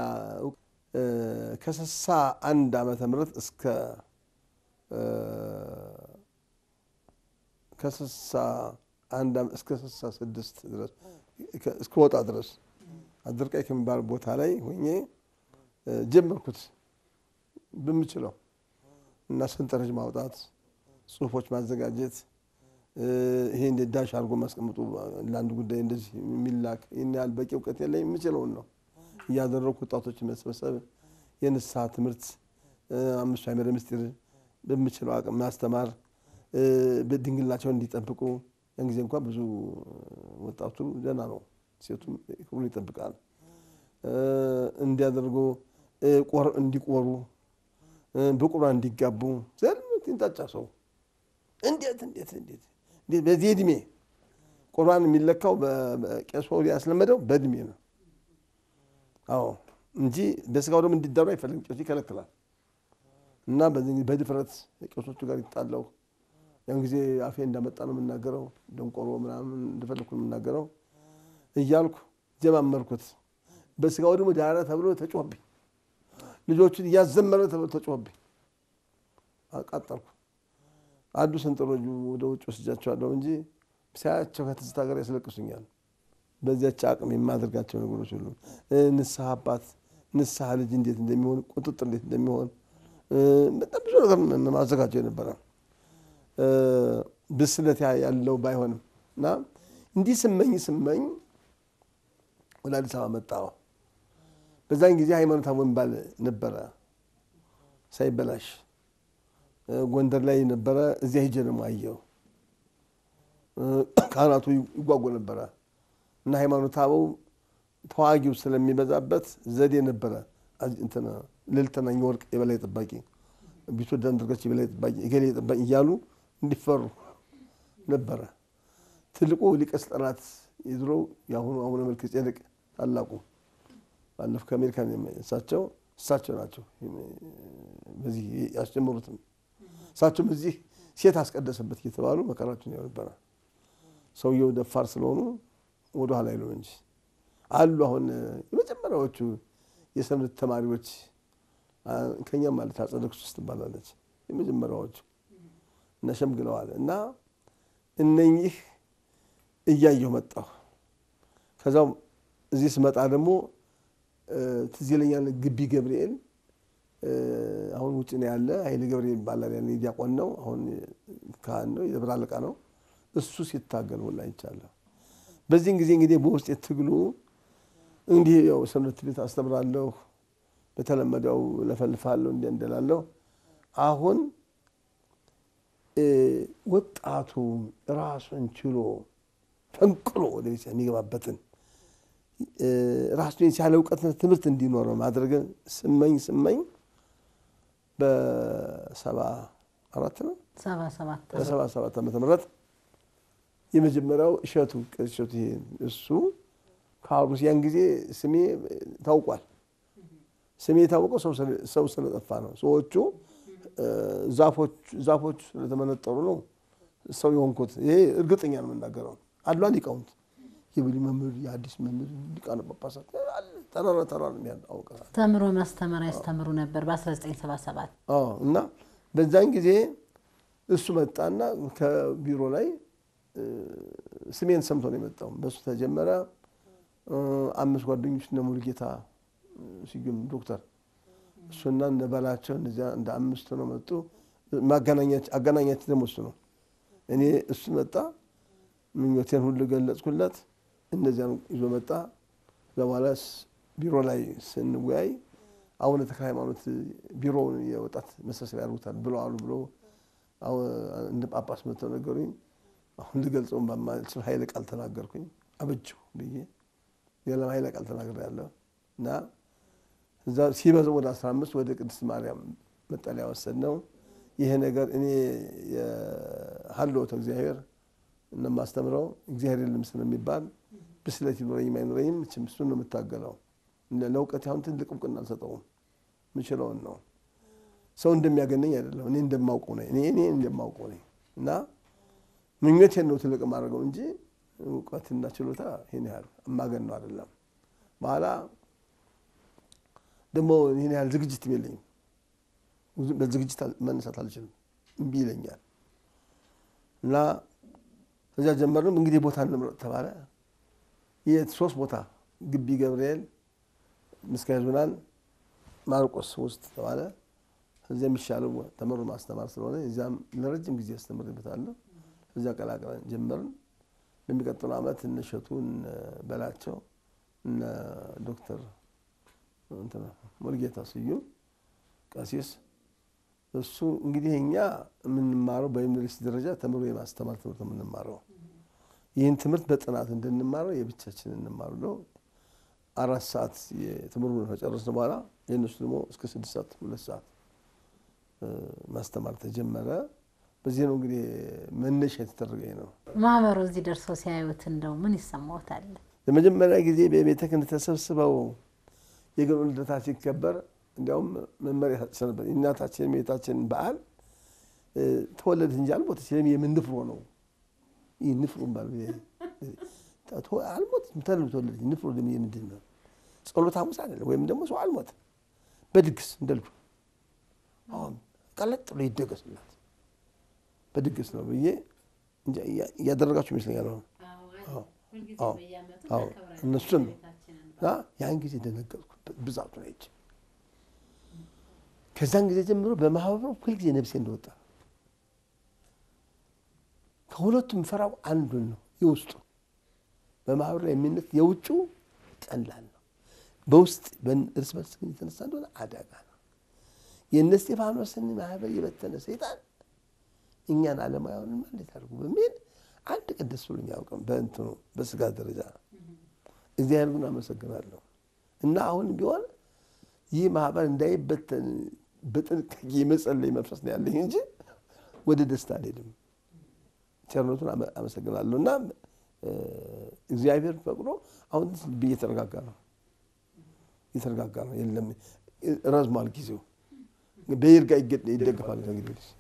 ከስልሳ አንድ ዓመተ ምህረት እስከ ከስልሳ አንድ እስከ ስልሳ ስድስት ድረስ እስከ ወጣ ድረስ አድርቃይ ከሚባል ቦታ ላይ ሆኜ ጀመርኩት በምችለው እና ሰንጠረዥ ማውጣት፣ ጽሁፎች ማዘጋጀት ይሄ እንደ ዳሽ አድርጎ ማስቀምጡ ለአንድ ጉዳይ እንደዚህ የሚላክ ይህን ያህል በቂ እውቀት የለኝ የምችለውን ነው እያደረኩ ወጣቶችን መሰብሰብ፣ የንስሐ ትምህርት፣ አምስቱ አዕማደ ምስጢር በምችለው አቅም ማስተማር፣ ድንግልናቸውን እንዲጠብቁ። ያን ጊዜ እንኳን ብዙ ወጣቱ ደህና ነው፣ ሴቱም ክብሩን ይጠብቃል። እንዲያደርጉ እንዲቆሩ፣ በቁርባን እንዲጋቡ ዘልት ይንጣጫ ሰው እንዴት እንዴት እንዴት እንዴት በዚህ እድሜ ቁርባን የሚለካው ቄሶ ያስለመደው በእድሜ ነው። አዎ እንጂ በስጋው ደግሞ እንዲዳሩ አይፈልግም። ቄሱ ይከለክላል። እና በዚህ ጊዜ በድፍረት ቄሶቹ ጋር ይጣላው። ያን ጊዜ አፌ እንዳመጣ ነው የምናገረው፣ ደንቆሮ ምናምን እንደፈለግኩ ነው የምናገረው እያልኩ ጀማመርኩት። በስጋው ደግሞ ዳረ ተብሎ ተጮህብኝ። ልጆቹን እያዘመረ ተብሎ ተጮህብኝ። አቃጠልኩ። አንዱ ሰንጠረዡ ወደ ውጭ ወስጃቸዋለሁ እንጂ ሳያቸው ከትዝታ ጋር ያስለቅሱኛል። በዚያች አቅም የማደርጋቸው ነገሮች ሁሉ ንስሐ አባት፣ ንስሐ ልጅ እንዴት እንደሚሆን፣ ቁጥጥር እንዴት እንደሚሆን በጣም ብዙ ነገር ማዘጋጀው የነበረ ብስለት ያለው ባይሆንም እና እንዲህ ስመኝ ስመኝ ወደ አዲስ አበባ መጣሁ። በዛን ጊዜ ሃይማኖታዊ የሚባል ነበረ ሳይበላሽ ጎንደር ላይ ነበረ። እዚያ ሂጄ ደግሞ አየሁ። ካህናቱ ይጓጉ ነበረ እና ሃይማኖት አበው ተዋጊው ስለሚበዛበት ዘዴ ነበረ። ልዕልትናኝ ወርቅ የበላይ ጠባቂ፣ ቢትወደድ አንዳርጋቸው የበላይ ጠባቂ፣ እገሌ ጠባቂ እያሉ እንዲፈሩ ነበረ። ትልቁ ሊቀ ስልጣናት የድሮ የአሁኑ አቡነ መልከ ጼዴቅ ታላቁ ባለፈው ከአሜሪካን እሳቸው እሳቸው ናቸው በዚህ ያስጀመሩትም እሳቸውም እዚህ ሴት አስቀደሰበት እየተባሉ መከራቸውን ያው ነበረ። ሰውየው ደፋር ስለሆኑ ወደ ኋላ አይሉም እንጂ አሉ። አሁን የመጀመሪያዎቹ የሰንበት ተማሪዎች ከኛም ማለት አጸደ ክርስቶስ ትባላለች የመጀመሪያዎቹ እና ሸምግለዋል። እና እነኚህ እያየሁ መጣሁ። ከዛው እዚህ ስመጣ ደግሞ ትዝ ይለኛል ግቢ ገብርኤል አሁን ውጭ ነው ያለ ኃይሌ ገብርኤል ይባላል። ያኔ ዲያቆን ነው፣ አሁን ካህን ነው፣ የደብረ አለቃ ነው። እሱ ሲታገል ሁላ አይቻለሁ። በዚህን ጊዜ እንግዲህ በውስጥ የትግሉ እንዲህ ያው ሰንበት ቤት አስተምራለሁ፣ በተለመደው ለፈልፋለሁ፣ እንዲህ እንደላለሁ። አሁን ወጣቱ ራሱን ችሎ ፈንቅሎ ወደ ቤት የሚገባበትን ራሱን የቻለ እውቀትና ትምህርት እንዲኖረው ማድረግን ስመኝ ስመኝ በሰባ አራት ነው
ሰባ ሰባት
በሰባ ሰባት ዓመተ ምህረት የመጀመሪያው እሸቱ ቄስ እሸቱ ይሄ እሱ ከአሩስ ያን ጊዜ ስሜ ታውቋል። ስሜ የታወቀው ሰው ስለጠፋ ነው። ሰዎቹ ዛፎች ስለተመነጠሩ ነው ሰው የሆንኩት። ይሄ እርግጠኛ ነው የምናገረው። አሉ ሊቃውንት የብሉይ መምህር የአዲስ መምህር ሊቃነ ጳጳሳት ተራራ ተራራ የሚያውቀ
ተምሮ ማስተማር ያስተምሩ ነበር በ1977
እና በዛን ጊዜ እሱ መጣና ከቢሮ ላይ ስሜን ሰምቶ ነው የመጣው። በእሱ ተጀመረ። አምስት ጓደኞች እነ ሙሉጌታ ስዩም ዶክተር እሱና እነ በላቸው እነዚያ እንደ አምስት ነው መጡ። አገናኛችን ደግሞ እሱ ነው። እኔ እሱ መጣ፣ ምኞቴን ሁሉ ገለጽኩለት። እነዚያን ይዞ መጣ። በኋላ ቢሮ ላይ ስንወያይ አቡነ ተክለ ሃይማኖት ቢሮውን የወጣት መሰብሰቢያ ያደርጉታል ብለው አሉ ብሎ እንደ ጳጳስ መጥተው ነገሩኝ። አሁን ልገልጸውን በማልችል ኃይለ ቃል ተናገርኩኝ። አበጀሁ ብዬ ሌላም ኃይለ ቃል ተናግሬያለሁ እና እዛ ሲበዛው ወደ አስራ አምስት ወደ ቅድስት ማርያም መጠለያ ወሰድነው። ይሄ ነገር እኔ የሀልዎተ እግዚአብሔር እንደማስተምረው እግዚአብሔር የለም ስለሚባል ብስለት ይኖረኝም አይኖረኝም ችም እሱን ነው የምታገለው። ለእውቀት አሁን ትልቅ እውቅና አልሰጠውም። ምችለውን ነው ሰው እንደሚያገነኝ አይደለም። እኔ እንደማውቀው ነኝ። እኔ እኔ እንደማውቀው ነኝ እና ምኞቴን ነው ትልቅ የማደርገው እንጂ እውቀትና ችሎታ ይህን ያህል እማገን ነው አይደለም። በኋላ ደግሞ ይህን ያህል ዝግጅት የለኝም። በዝግጅት መነሳት አልችልም፣ እምቢ ይለኛል እና እዚያ ጀመርንም እንግዲህ ቦታ እንምረጥ ተባለ። የት ሶስት ቦታ ግቢ ገብርኤል፣ ምስካየ ኅዙናን፣ ማርቆስ ውስጥ ተባለ። እዚያ የሚሻለው ተመሮ ማስተማር ስለሆነ እዚያም ለረጅም ጊዜ አስተምርበታለሁ። እዚያ ቀላቅለን ጀመርን። በሚቀጥለው ዓመት እነ እሸቱ እነ በላቸው እነ ዶክተር ሙልጌታ ስዩም ቀሲስ እሱ እንግዲህ እኛ የምንማረው በዩኒቨርሲቲ ደረጃ ተምሮ የማስተማር ትምህርት የምንማረው ይህን ትምህርት በጥናት እንድንማረው የብቻችን እንማሩ ነው። አራት ሰዓት የትምህርቱን ከጨረስን በኋላ የእነሱ ደግሞ እስከ ስድስት ሰዓት ሁለት ሰዓት ማስተማር ተጀመረ። በዚህ ነው እንግዲህ መነሻ የተደረገ ነው።
ማህበሩ እዚህ ደርሶ ሲያዩት እንደው ምን ይሰማዎታል?
ለመጀመሪያ ጊዜ በቤተ ክህነት ተሰብስበው የገና ልደታ ሲከበር እንዲያውም መመሪያ ሰጥቼ ነበር። የእናታችን የእመቤታችንን በዓል እ፣ ተወለደች እንጂ አልሞተች። የምን ንፍሮ ነው ይህ ንፍሮ ባል አልሞተች ተለ ተወለደች። ንፍሮ ደግሞ የምንድን ነው? ጸሎተ ሐሙስ አይደለም። ወይም ደግሞ ሰው አልሞተም በድግስ እንደ ልጁ አሁን ቀለጥ ብሎ ይደገስላት በድግስ ነው ብዬ እንጃ እያ- እያደረጋችሁ ይመስለኛል። አሁን አዎ፣ አዎ፣ አዎ እነሱን ነው እና ያን ጊዜ ደነገጥኩ ብዛቱን አይቼ። ከዛን ጊዜ ጀምሮ በማህበሩ ሁልጊዜ ነፍሴ እንደወጣ ከሁለቱም ፈራው አንዱን ነው የውስጡ በማህበሩ ላይ የሚነት የውጭው ቀላል ነው። በውስጥ በን- እርስ በርስ ግን የተነሳ እንደሆነ አደጋ ነው። የእነ እስጢፋኖስን ማህበር የበተነ ሰይጣን እኛን አለማውያንን እንዴት አድርጉ በሚል አንድ ቀን ደስ ብሎኝ አያውቅም። በእንትኑ በስጋ ደረጃ እግዚአብሔር ግን አመሰግናለሁ እና አሁን ቢሆን ይህ ማህበር እንዳይበተን በጥንቃቄ የመጸለይ መንፈስ ነው ያለኝ እንጂ ወደ ደስታ አልሄድም። ቸርነቱን አመ- አመሰግናለሁ እና እ፣ እግዚአብሔር ፈቅዶ አሁን ልቤ እየተረጋጋ ነው እየተረጋጋ ነው። የለም እ፣ ረዝሟል ጊዜው በይርጋ ይገ- ይደገፋል ከእንግዲህ ወዲህ።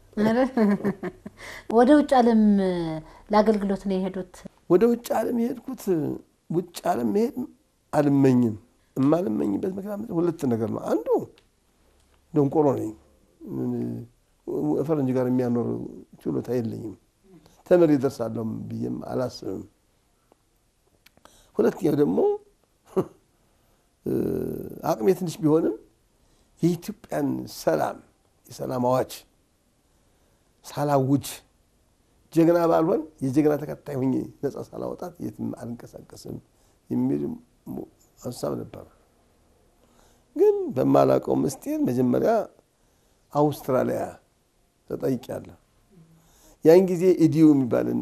ወደ ውጭ ዓለም ለአገልግሎት ነው የሄዱት።
ወደ ውጭ ዓለም የሄድኩት ውጭ ዓለም መሄድ አልመኝም። የማልመኝበት ምክንያት ሁለት ነገር ነው። አንዱ ደንቆሮ ነኝ። ፈረንጅ ጋር የሚያኖር ችሎታ የለኝም። ተምሬ እደርሳለሁ ብዬም አላስብም። ሁለተኛው ደግሞ አቅሜ ትንሽ ቢሆንም የኢትዮጵያን ሰላም የሰላም አዋጅ ሳላውጅ ጀግና ባልሆን የጀግና ተከታይ ሆኜ ነጻ ሳላወጣት የትም አልንቀሳቀስም የሚል ሀሳብ ነበር። ግን በማላውቀው ምስጢር መጀመሪያ አውስትራሊያ ተጠይቄያለሁ። ያን ጊዜ ኢዲዩ የሚባልና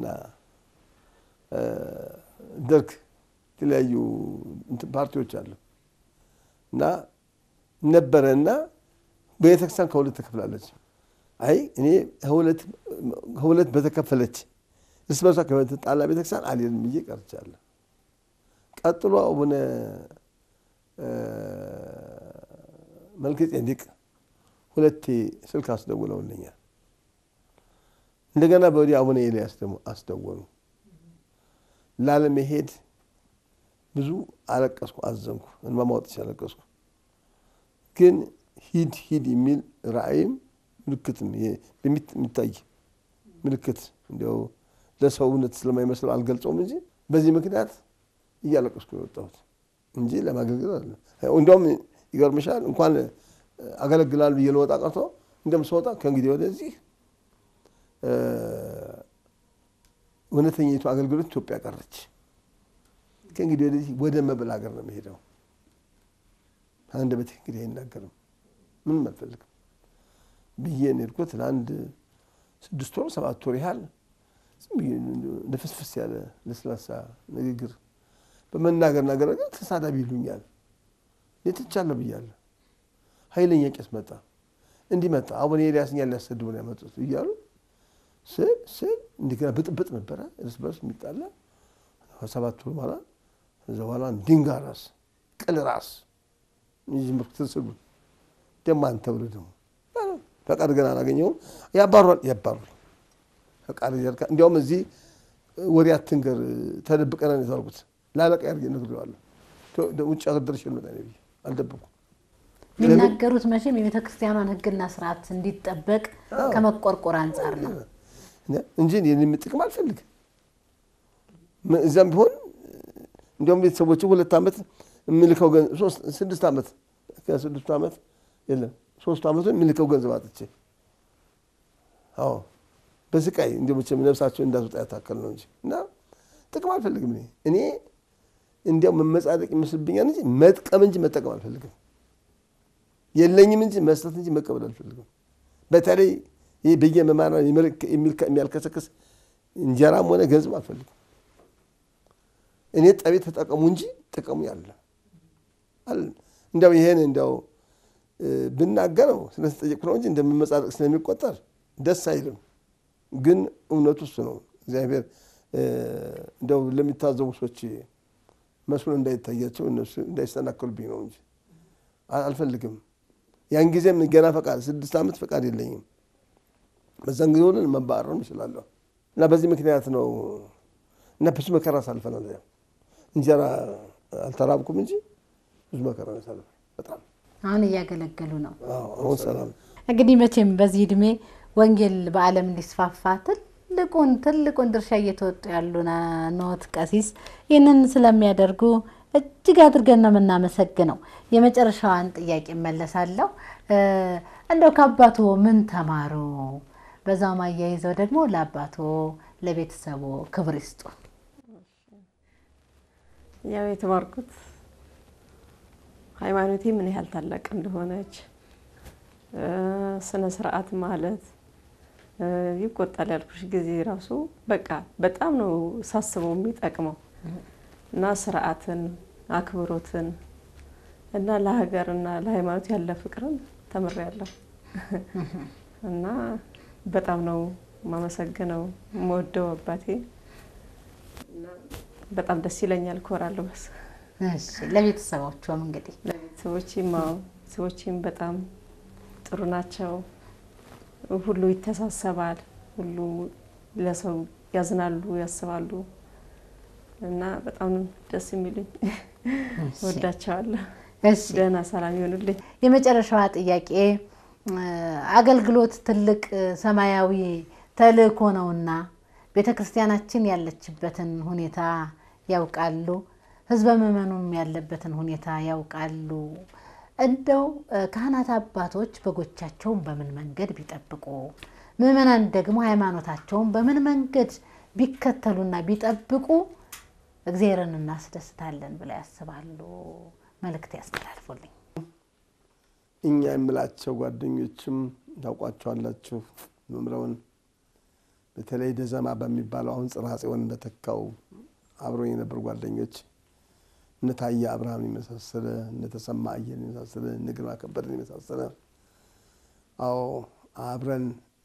ደርግ የተለያዩ እንትን ፓርቲዎች አሉ እና ነበረ እና ቤተክርስቲያን ከሁለት ተከፍላለች። አይ እኔ ከሁለት በተከፈለች እርስ በርሷ ከተጣላ ቤተክርስቲያን አልሄድም ብዬ ቀርቻለሁ። ቀጥሎ አቡነ መልከ ጼዴቅ ሁለቴ ስልክ አስደውለውልኛል። እንደገና በወዲህ አቡነ ኤልያስ ደግሞ አስደወሉ። ላለመሄድ ብዙ አለቀስኩ፣ አዘንኩ፣ እንባ ማውጣት ያለቀስኩ። ግን ሂድ ሂድ የሚል ራእይም ምልክትም የሚታይ ምልክት እንዲያው ለሰው እውነት ስለማይመስለው አልገልጸውም እንጂ በዚህ ምክንያት እያለቀስኩ የወጣሁት እንጂ ለማገልገል አለ። እንዲያውም ይገርምሻል እንኳን አገለግላል ብዬ ለወጣ ቀርቶ እንደም ስወጣ ከእንግዲህ ወደዚህ እውነተኛይቱ አገልግሎት ኢትዮጵያ ቀረች። ከእንግዲህ ወደዚህ ወደ መብል ሀገር ነው የሚሄደው። አንደበቴ እንግዲህ አይናገርም፣ ምንም አልፈልግም ብዬ ነው የሄድኩት። ለአንድ ስድስት ወር ሰባት ወር ያህል ንፍስፍስ ያለ ለስላሳ ንግግር በመናገር ነገር ግን ተሳዳቢ ይሉኛል። የትቻለሁ ብያለሁ። ኃይለኛ ቄስ መጣ፣ እንዲህ መጣ፣ አቡነ ኤልያስ እኛን ሊያሰድቡ ነው ያመጡት እያሉ ስል ስል እንደገና ብጥብጥ ነበረ፣ እርስ በርስ የሚጣላ ሰባት ወር በኋላ ከዛ በኋላ ድንጋይ ራስ ቅል ራስ ትስሉ ደግሞ አንተ ብለህ ደግሞ ፈቃድ ገና አላገኘሁም። ያባሯል ያባሩል ፈቃድ እያልካ እንዲያውም እዚህ ወሬ አትንገር ተደብቀን ነው የተዋልኩት። ላለቃ ያርጌ ነግሬዋለሁ። ውጭ ሀገር ደርሼ ልመጣ ነው ብዬ አልደበኩም።
የሚናገሩት መቼም የቤተ ክርስቲያኗን ሕግና ስርዓት እንዲጠበቅ ከመቆርቆር አንጻር ነው
እንጂ እኔ ጥቅም አልፈልግም። እዚያም ቢሆን እንዲያውም ቤተሰቦች ሁለት ዓመት የምልከው ስድስት ዓመት ከስድስቱ ዓመት የለም ሶስቱ ዓመቱን የምልከው ገንዘብ አጥቼ አዎ በስቃይ እንዲ መቼም ነፍሳቸው እንዳትወጣ ያታከል ነው እንጂ እና ጥቅም አልፈልግም። እኔ እኔ እንዲያው መመጻደቅ ይመስልብኛል እንጂ መጥቀም እንጂ መጠቀም አልፈልግም። የለኝም እንጂ መስጠት እንጂ መቀበል አልፈልግም። በተለይ ይህ በየመማራ የሚያልከሰክስ እንጀራም ሆነ ገንዘብ አልፈልግም። እኔ ጠቤ ተጠቀሙ እንጂ ጥቀሙ ያለ እንዲያው ይሄን እንዲያው ብናገረው ስለተጠየቅኩ ነው እንጂ እንደምመጻደቅ ስለሚቆጠር ደስ አይልም። ግን እውነቱ እሱ ነው። እግዚአብሔር እንደው ለሚታዘቡ ሰዎች መስሎ እንዳይታያቸው እነሱ እንዳይሰናከሉብኝ ነው እንጂ አልፈልግም። ያን ጊዜም ገና ፈቃድ ስድስት ዓመት ፈቃድ የለኝም። በዛን ጊዜ ሆነን መባረርም እችላለሁ እና በዚህ ምክንያት ነው እና ብዙ መከራ አሳልፈናል። እዚያ እንጀራ አልተራብኩም እንጂ ብዙ መከራ አሳልፈ በጣም
አሁን እያገለገሉ ነው።
አዎ፣ አሁን ሰላም
እንግዲህ መቼም በዚህ እድሜ ወንጌል በዓለም እንዲስፋፋ ትልቁን ትልቁን ድርሻ እየተወጡ ያሉ ኖት ቀሲስ ይህንን ስለሚያደርጉ እጅግ አድርገን ነው የምናመሰግነው። የመጨረሻዋን ጥያቄ እመለሳለሁ። እንደው ከአባቶ ምን ተማሩ? በዛውም አያይዘው ደግሞ ለአባቶ ለቤተሰቦ ክብር ይስጡ።
ያው የተማርኩት ሃይማኖቴ ምን ያህል ታላቅ እንደሆነች ስነ ስርዓት ማለት ይቆጣል ያልኩሽ ጊዜ ራሱ በቃ በጣም ነው ሳስበው የሚጠቅመው እና ስርዓትን፣ አክብሮትን እና ለሀገርና ለሃይማኖት ያለ ፍቅርን ተምሬያለሁ እና በጣም ነው የማመሰግነው የምወደው አባቴ እና በጣም ደስ ይለኛል፣ እኮራለሁ። በስ
እሺ፣ ለቤተሰቦቿም እንግዲህ
ቤተሰቦቼም አዎ ቤተሰቦቼም በጣም ጥሩ ናቸው። ሁሉ ይተሳሰባል፣ ሁሉ ለሰው ያዝናሉ፣ ያስባሉ እና በጣም ደስ የሚሉኝ ወዳቸዋለሁ።
እሺ
ደህና ሰላም ይሆኑልኝ።
የመጨረሻዋ ጥያቄ አገልግሎት ትልቅ ሰማያዊ ተልእኮ ነውና ቤተ ክርስቲያናችን ያለችበትን ሁኔታ ያውቃሉ፣ ህዝበ ምዕመኑም ያለበትን ሁኔታ ያውቃሉ። እንደው ካህናት አባቶች በጎቻቸውን በምን መንገድ ቢጠብቁ፣ ምዕመናን ደግሞ ሃይማኖታቸውን በምን መንገድ ቢከተሉና ቢጠብቁ እግዚአብሔርን እናስደስታለን ብለው ያስባሉ? መልእክት ያስተላልፉልኝ።
እኛ የምላቸው ጓደኞችም ታውቋቸዋላችሁ። መምረውን በተለይ ደዘማ በሚባለው አሁን ጽርሐ ጽዮን እንደተካው አብረው የነበሩ ጓደኞች እነ ታየ አብርሃም የመሳሰለ እነ ተሰማ አየን የመሳሰለ እነ ግርማ ከበደን የመሳሰለ አዎ አብረን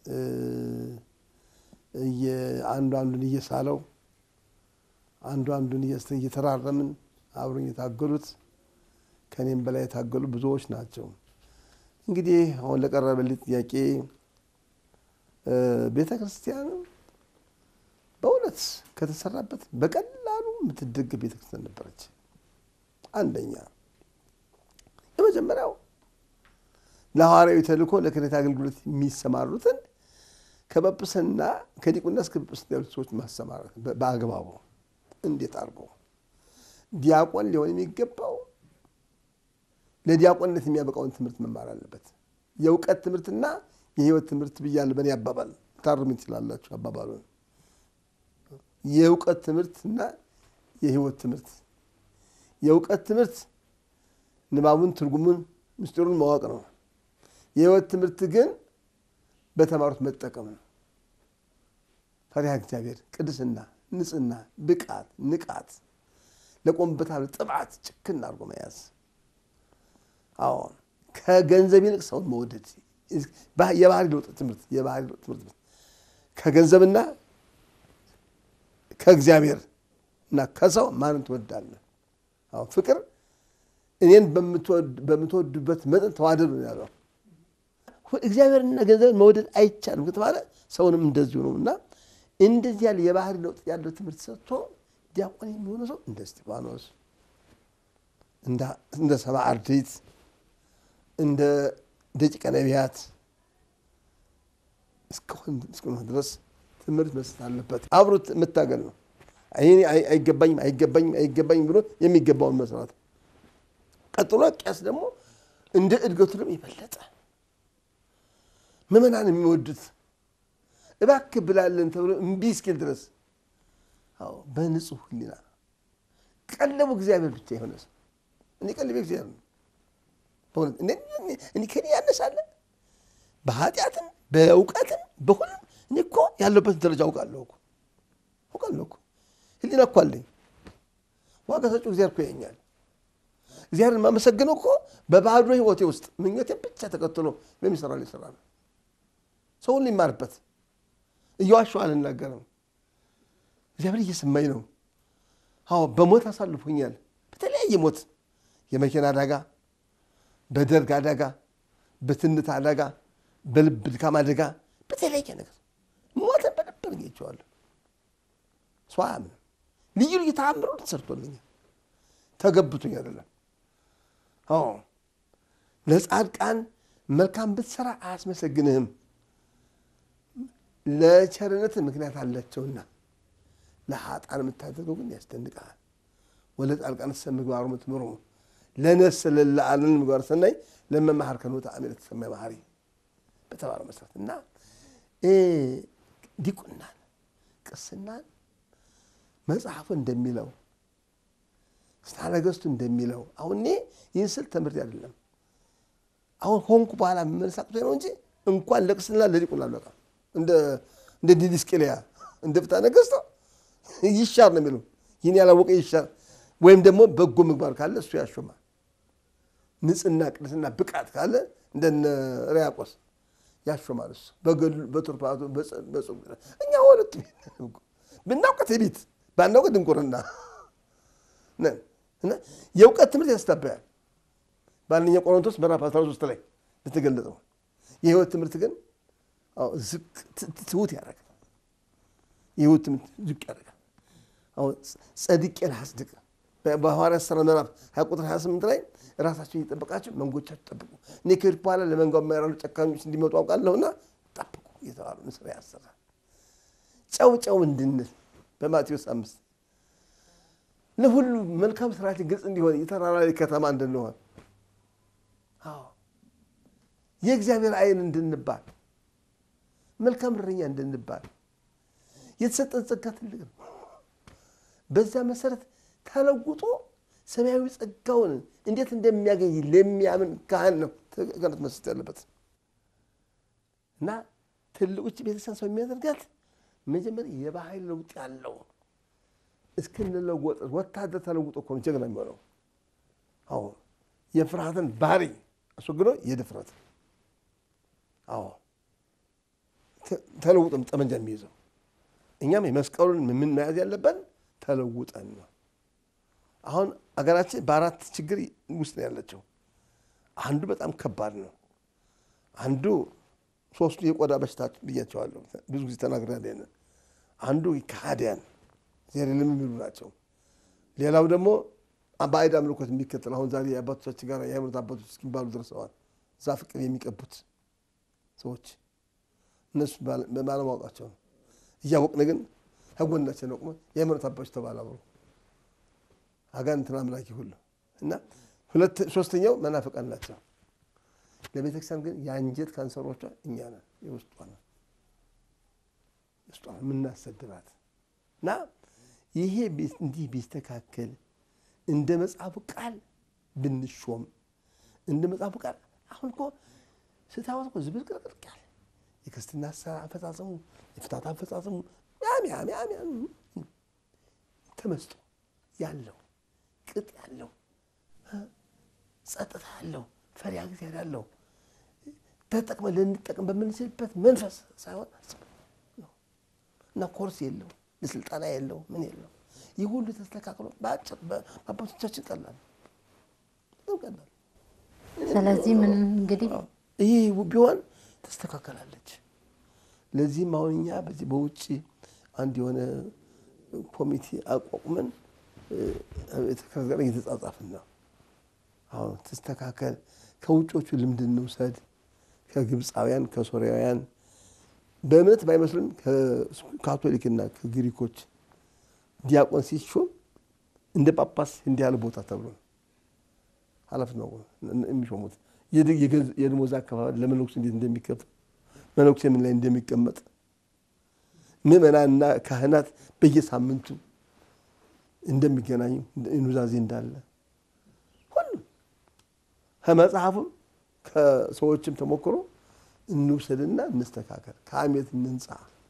አንዱ አንዱን እየሳለው አንዱ አንዱን እየተራረምን አብረን የታገሉት ከኔም በላይ የታገሉ ብዙዎች ናቸው። እንግዲህ አሁን ለቀረበልኝ ጥያቄ ቤተ ክርስቲያን በእውነት ከተሰራበት በቀላሉ የምትደገፍ ቤተ ክርስቲያን ነበረች። አንደኛ የመጀመሪያው ለሐዋርያዊ ተልእኮ ለክህነት አገልግሎት የሚሰማሩትን ከጵጵስና ከዲቁና እስከ ጵጵስና ያሉት ሰዎች ማሰማራት በአግባቡ እንዴት አድርጎ ዲያቆን ሊሆን የሚገባው ለዲያቆንነት የሚያበቃውን ትምህርት መማር አለበት። የእውቀት ትምህርትና የሕይወት ትምህርት ብያለሁ። በእኔ አባባል ታርሙ ትችላላችሁ አባባሉን። የእውቀት ትምህርትና የሕይወት ትምህርት። የእውቀት ትምህርት ንባቡን፣ ትርጉሙን፣ ምስጢሩን ማወቅ ነው። የሕይወት ትምህርት ግን በተማሩት መጠቀም ነው። ፈሪሃ እግዚአብሔር፣ ቅድስና፣ ንጽህና፣ ብቃት፣ ንቃት፣ ለቆምበት ጥባት ጭክን አድርጎ መያዝ አዎ ከገንዘብ ይልቅ ሰውን መውደድ የባህሪ ለውጥ ትምህርት የባህሪ ለውጥ ትምህርት ከገንዘብና ከእግዚአብሔር እና ከሰው ማንን ትወዳለህ? አዎ ፍቅር እኔን በምትወዱበት መጠን ተዋደዱ ነው ያለው። እግዚአብሔርና ገንዘብን መውደድ አይቻልም ከተባለ ሰውንም እንደዚሁ ነው እና እንደዚህ ያለ የባህሪ ለውጥ ያለው ትምህርት ሰጥቶ ዲያቆን የሚሆነ ሰው እንደ እስጢፋኖስ እንደ ሰብአ አርድእት እንደ ደቂቀ ነቢያት እስከሆነ ድረስ ትምህርት መስጠት አለበት። አብሮት መታገል ነው። ይሄ አይገባኝም አይገባኝም አይገባኝም ብሎ የሚገባውን መስራት። ቀጥሎ ቄስ ደግሞ እንደ እድገቱ ደግሞ የበለጠ ምዕመናን የሚወዱት እባክህ ብላለን ተብሎ እምቢ እስኪል ድረስ አዎ በንጹህ ሕሊና ቀለቡ እግዚአብሔር ብቻ የሆነ ሰው እኔ ቀለቤ እግዚአብሔር ነው። በእውነት እኔ ከኔ ያነሳለ በኃጢአትም በእውቀትም በሁሉም እኔ እኮ ያለበትን ደረጃ አውቃለሁ እኮ አውቃለሁ እኮ ሕሊና እኮ አለኝ። ዋጋ ሰጪው እግዚአብሔር እኮ ያኛል። እግዚአብሔርን የማመሰግነው እኮ በባዶ ሕይወቴ ውስጥ ምኞቴን ብቻ ተከትሎ በሚሰራ ላይ ስራ ነው። ሰውን ሊማርበት እየዋሸሁ አልናገርም። እግዚአብሔር እየሰማኝ ነው። አዎ በሞት አሳልፎኛል። በተለያየ ሞት የመኪና አደጋ፣ በደርግ አደጋ፣ በትንት አደጋ፣ በልብ ድካም አደጋ፣ በተለያየ ነገር ሞተን በነበር ጌቸዋለሁ። ሰው አያምንም። ልዩ ልዩ ተአምሮ ተሰርቶልኛል። ተገብቶኝ አይደለም። አዎ ለጻድቃን መልካም ብትሰራ አያስመሰግንህም፣ ለቸርነት ምክንያት አላቸውና ለሀጣን የምታደርገው ግን ያስደንቅሃል። ወለ ጻድቃን ሰ ምግባሩ ምትምሩ ለነፍስ ለለዓለን ምግባር ሰናይ ለመማሃር ከኖ ተአሚር ተሰማይ ባህሪ በተባለው መሰረት እና ዲቁናን ቅስናን መጽሐፉ እንደሚለው ስታ ነገስቱ እንደሚለው አሁን እኔ ይህን ስል ትምህርት አይደለም አሁን ሆንኩ በኋላ መመለሳቅቶ ነው እንጂ እንኳን ለቅስና ለዲቁና አለቃ እንደ ዲድስቅልያ እንደ ፍትሐ ነገሥት ይሻር ነው የሚለው ይህን ያላወቀ ይሻር ወይም ደግሞ በጎ ምግባር ካለ እሱ ያሾማል። ንጽህና፣ ቅድስና፣ ብቃት ካለ እንደነ ሪያቆስ ያሾማል። እሱ በቱርፋቱ በጾም እኛ ሁለቱ ብናውቅ ትዕቢት ባናውቅ ድንቁርና የእውቀት ትምህርት ያስታበያል። በአንደኛ ቆሮንቶስ ምዕራፍ 13 ላይ እንደተገለጸው የህይወት ትምህርት ግን ትሁት ያደርጋል። የህይወት ትምህርት ዝቅ ያደርጋል። አሁን ጸድቄ ላስድቅ በሐዋርያት ሥራ ምዕራፍ ሀያ ቁጥር 28 ላይ ራሳቸውን እየጠበቃቸው መንጎቻችሁ ጠብቁ፣ እኔ ከሄድኩ በኋላ ለመንጋው የማይራሉ ጨካኞች እንዲመጡ አውቃለሁና ጠብቁ እየተባሉ ንስራ ያሰራል። ጨው ጨው እንድንል በማቴዎስ አምስት ለሁሉ መልካም ስራችን ግልጽ እንዲሆን የተራራ ላይ ከተማ እንድንሆን የእግዚአብሔር ዓይን እንድንባል መልካም እረኛ እንድንባል የተሰጠን ጸጋ ትልቅ ነው። በዛ መሰረት ተለውጦ ሰማያዊ ጸጋውን እንዴት እንደሚያገኝ ለሚያምን ካህን ነው ገነት መስጠት ያለበት እና ትልቁች ቤተክርስቲያን ሰው የሚያደርጋት መጀመሪያ የባህል ለውጥ ያለው እስክንለወጥ ወታደር ተለውጦ እኮ ነው ጀግና የሚሆነው። አዎ የፍርሃትን ባህሪ አስወግዶ የድፍረት አዎ ተለውጠን ጠመንጃ የሚይዘው እኛም የመስቀሉን ምን መያዝ ያለብን ተለውጠን ነው። አሁን አገራችን በአራት ችግር ውስጥ ነው ያለችው። አንዱ በጣም ከባድ ነው። አንዱ ሶስቱ የቆዳ በሽታ ብያቸዋለሁ፣ ብዙ ጊዜ ተናግሬያለሁ። አንዱ ከሃዲያን ዜሬልም የሚሉ ናቸው። ሌላው ደግሞ ባዕድ አምልኮት የሚከተል አሁን ዛሬ የአባቶቻችን ጋር የሃይማኖት አባቶች እስኪባሉ ደርሰዋል። ዛፍ ቅቤ የሚቀቡት ሰዎች እነሱ ባለማወቃቸው ነው። እያወቅን ግን ከጎናችን ነው ቆመን የሃይማኖት አባቶች ተባለ አብሮ አጋንንትን አምላኪ ሁሉ እና ሁለት ሶስተኛው መናፍቃን ናቸው። ለቤተክርስቲያን ግን የአንጀት ካንሰሮቿ እኛ ነን። የውስጧ ነው ውስጧ የምናሰድባት እና ይሄ እንዲህ ቢስተካከል እንደ መጽሐፉ ቃል ብንሾም እንደ መጽሐፉ ቃል አሁን እኮ ስታወት እኮ ዝብርቅርቅርቅ ያለ የክርስትና አፈጻጸሙ የፍታት አፈጻጸሙ ያም ያም ያም ያም ተመስጦ ያለው ቅጥ ያለው ጸጥታ ያለው ፈሪሃ እግዚአብሔር ያለው ተጠቅመ ልንጠቅም በምንችልበት መንፈስ ሳይሆን እና ኮርስ የለው ለስልጠና የለው ምን የለው ይህ ሁሉ ተስተካክሎ በአጭር በአባቶቻችን ቀላል ቀላል።
ስለዚህ ምን እንግዲህ
ይህ ቢሆን ተስተካከላለች። ለዚህም አሁን እኛ በዚህ በውጭ አንድ የሆነ ኮሚቴ አቋቁመን ጋር እየተጻጻፍን ነው። አሁን ተስተካከል፣ ከውጮቹ ልምድ እንውሰድ፣ ከግብፃውያን ከሶሪያውያን በእምነት ባይመስልም ከካቶሊክና ከግሪኮች ዲያቆን ሲሾም እንደ ጳጳስ እንዲህ ያለ ቦታ ተብሎ ነው ኃላፊነት ነው የሚሾሙት። የደሞዝ አካባቢ ለመነኩሴ እንዴት እንደሚከፈል መነኩሴ ምን ላይ እንደሚቀመጥ ምዕመናንና ካህናት በየሳምንቱ እንደሚገናኙ ኑዛዜ እንዳለ ሁሉም ከመጽሐፉም ከሰዎችም ተሞክሮ እንውሰድና እንስተካከል፣ ከአሜት እንንጻ።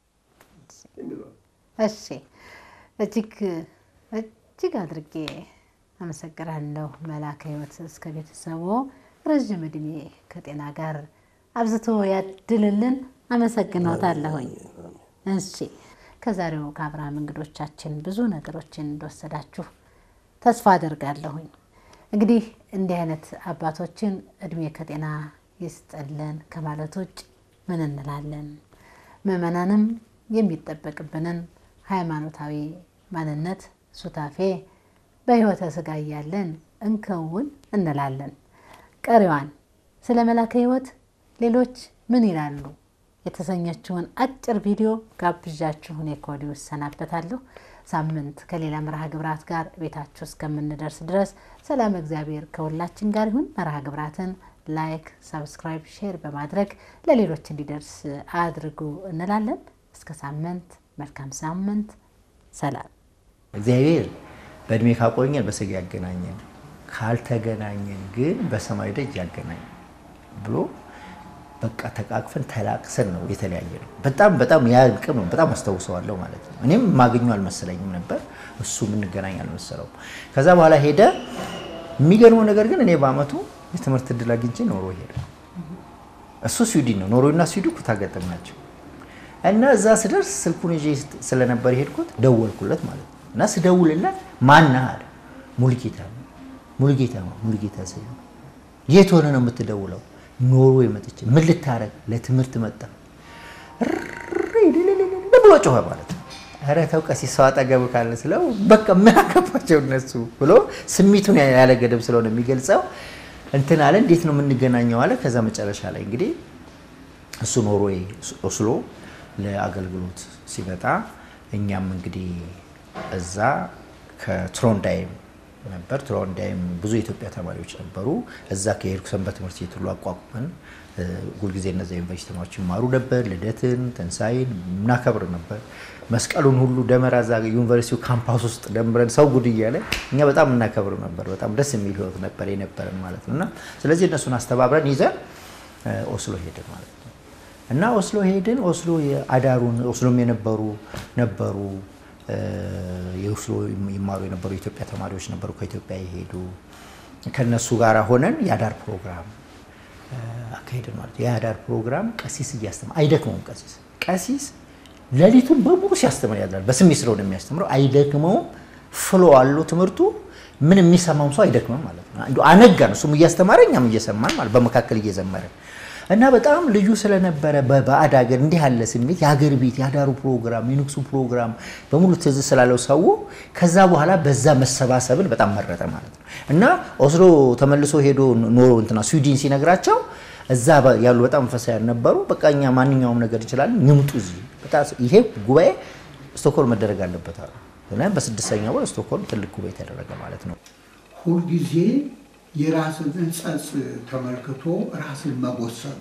እሺ፣ እጅግ እጅግ አድርጌ አመሰግናለሁ መላከ ሕይወት እስከ ቤተሰቦ ረዥም እድሜ ከጤና ጋር አብዝቶ ያድልልን። አመሰግኖታለሁኝ። እሺ ከዛሬው ከአብርሃም እንግዶቻችን ብዙ ነገሮችን እንደወሰዳችሁ ተስፋ አደርጋለሁኝ። እንግዲህ እንዲህ አይነት አባቶችን እድሜ ከጤና ይስጠልን ከማለት ውጭ ምን እንላለን? ምዕመናንም የሚጠበቅብንን ሃይማኖታዊ ማንነት ሱታፌ በሕይወተ ሥጋ እያለን እንከውን እንላለን። ቀሪዋን ስለ መላከ ሕይወት ሌሎች ምን ይላሉ የተሰኘችውን አጭር ቪዲዮ ጋብዣችሁ እኔ ከወዲሁ እሰናበታለሁ። ሳምንት ከሌላ መርሃ ግብራት ጋር ቤታችሁ እስከምንደርስ ድረስ ሰላም እግዚአብሔር ከሁላችን ጋር ይሁን። መርሃ ግብራትን ላይክ፣ ሰብስክራይብ፣ ሼር በማድረግ ለሌሎች እንዲደርስ አድርጉ እንላለን። እስከ ሳምንት መልካም ሳምንት፣ ሰላም።
እግዚአብሔር በእድሜ ካቆኘን በስጋ ያገናኘን ካልተገናኘን ግን በሰማይ ደጅ ያገናኘን ብሎ በቃ ተቃቅፈን ተላቅሰን ነው የተለያየ ነው። በጣም በጣም ያ ቅም ነው። በጣም አስታውሰዋለሁ ማለት ነው። እኔም የማገኘው አልመሰለኝም ነበር፣ እሱ የምንገናኝ አልመሰለውም። ከዛ በኋላ ሄደ። የሚገርመው ነገር ግን እኔ በአመቱ የትምህርት እድል አግኝቼ ኖሮ ሄደ። እሱ ስዊድን ነው። ኖርዌይና ስዊድን ኩታ ገጠም ናቸው። እና እዛ ስደርስ ስልኩን ይዤ ስለነበር የሄድኩት ደወልኩለት ማለት ነው። እና ስደውልለት ማነህ አለ። ሙሉጌታ ነው። ሙሉጌታ ነው። ሙሉጌታ ስል የት ሆነ ነው የምትደውለው? ኖርዌይ መጥቼ ምን ልታረግ? ለትምህርት መጣ ብሎ ጮኸ ማለት ነው። ኧረ ተው ቀሲስ ሰው አጠገብ ካለ ስለው በቃ ምን አገባቸው እነሱ ብሎ ስሜቱን ያለ ገደብ ስለሆነ የሚገልጸው እንትን አለ። እንዴት ነው የምንገናኘው አለ። ከዛ መጨረሻ ላይ እንግዲህ እሱ ኖርዌይ ኦስሎ ለአገልግሎት ሲመጣ እኛም እንግዲህ እዛ ከትሮንዳይም ነበር። ትሮንዳይም ብዙ የኢትዮጵያ ተማሪዎች ነበሩ። እዛ ከሄድኩ ሰንበት ትምህርት ቤት ሁሉ አቋቁመን ሁልጊዜ እነዚ ዩኒቨርሲቲ ተማሪዎች ይማሩ ነበር። ልደትን፣ ትንሳኤን እናከብር ነበር። መስቀሉን ሁሉ ደመራ እዛ ዩኒቨርሲቲው ካምፓስ ውስጥ ደምረን ሰው ጉድ እያለ እኛ በጣም እናከብር ነበር። በጣም ደስ የሚል ህይወት ነበር የነበረን ማለት ነው እና ስለዚህ እነሱን አስተባብረን ይዘን ኦስሎ ሄድን ማለት ነው እና ኦስሎ ሄድን። ኦስሎ አዳሩን ኦስሎም የነበሩ ነበሩ የኦስሎ ይማሩ የነበሩ የኢትዮጵያ ተማሪዎች ነበሩ፣ ከኢትዮጵያ የሄዱ ከነሱ ጋር ሆነን የአዳር ፕሮግራም አካሄድን ማለት ነው። የአዳር ፕሮግራም ቀሲስ እያስተማረ አይደክመውም። ቀሲስ ቀሲስ ሌሊቱን በሙሉ ሲያስተምር ያድራል። በስሜት ስለሆነ የሚያስተምረው አይደክመውም። ፍሎ አለው ትምህርቱ። ምን የሚሰማም ሰው አይደክምም ማለት ነው። እንደው አነጋን፣ እሱም እያስተማረ እኛም እየሰማን ማለት በመካከል እየዘመረን እና በጣም ልዩ ስለነበረ በባዕድ ሀገር እንዲህ ያለ ስሜት የሀገር ቤት የአዳሩ ፕሮግራም የንግሱ ፕሮግራም በሙሉ ትዝ ስላለው ሰው ከዛ በኋላ በዛ መሰባሰብን በጣም መረጠ ማለት ነው እና ኦስሎ ተመልሶ ሄዶ ኖሮ እንትና ስዊድን ሲነግራቸው እዛ ያሉ በጣም መንፈሳውያን ነበሩ። በቃ እኛ ማንኛውም ነገር እንችላለን፣ ንምጡ እዚህ ይሄ ጉባኤ ስቶክሆልም መደረግ አለበት አሉ። በስድስተኛ ወር ስቶክሆልም ትልቅ ጉባኤ ተደረገ ማለት ነው።
ሁልጊዜ የራስን ሕንጸጽ ተመልክቶ ራስን መጎሰብ፣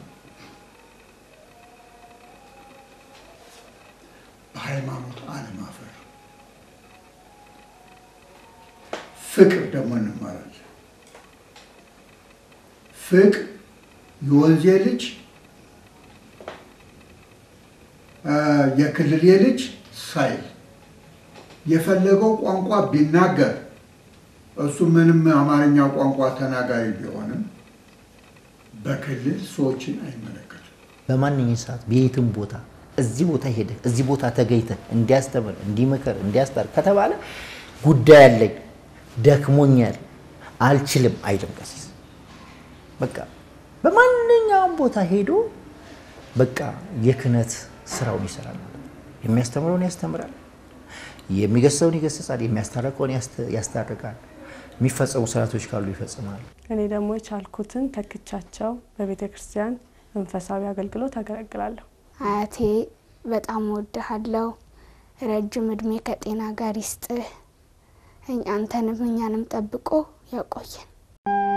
በሃይማኖት አለማፈር፣ ፍቅር ደግሞ እንማራለን። ፍቅር የወንዜ ልጅ የክልሌ ልጅ ሳይል የፈለገው ቋንቋ ቢናገር እሱ ምንም አማርኛ ቋንቋ ተናጋሪ ቢሆንም በክልል ሰዎችን አይመለከትም።
በማንኛውም ሰዓት በየትም ቦታ እዚህ ቦታ ሄደ እዚህ ቦታ ተገኝተ እንዲያስተምር፣ እንዲመከር፣ እንዲያስታር ከተባለ ጉዳይ አለኝ፣ ደክሞኛል፣ አልችልም አይልም ቀሲስ። በቃ በማንኛውም ቦታ ሄዶ በቃ የክህነት ስራውን ይሰራል ማለት ነው። የሚያስተምረውን ያስተምራል፣ የሚገሰውን ይገስጻል፣ የሚያስታርቀውን ያስታርቃል፣ የሚፈጸሙ ስርዓቶች ካሉ ይፈጽማል።
እኔ ደግሞ የቻልኩትን ተክቻቸው በቤተ ክርስቲያን መንፈሳዊ አገልግሎት አገለግላለሁ።
አያቴ በጣም ወድሃለሁ፣ ረጅም እድሜ ከጤና ጋር ይስጥህ፣ አንተንም እኛንም ጠብቆ ያቆየን።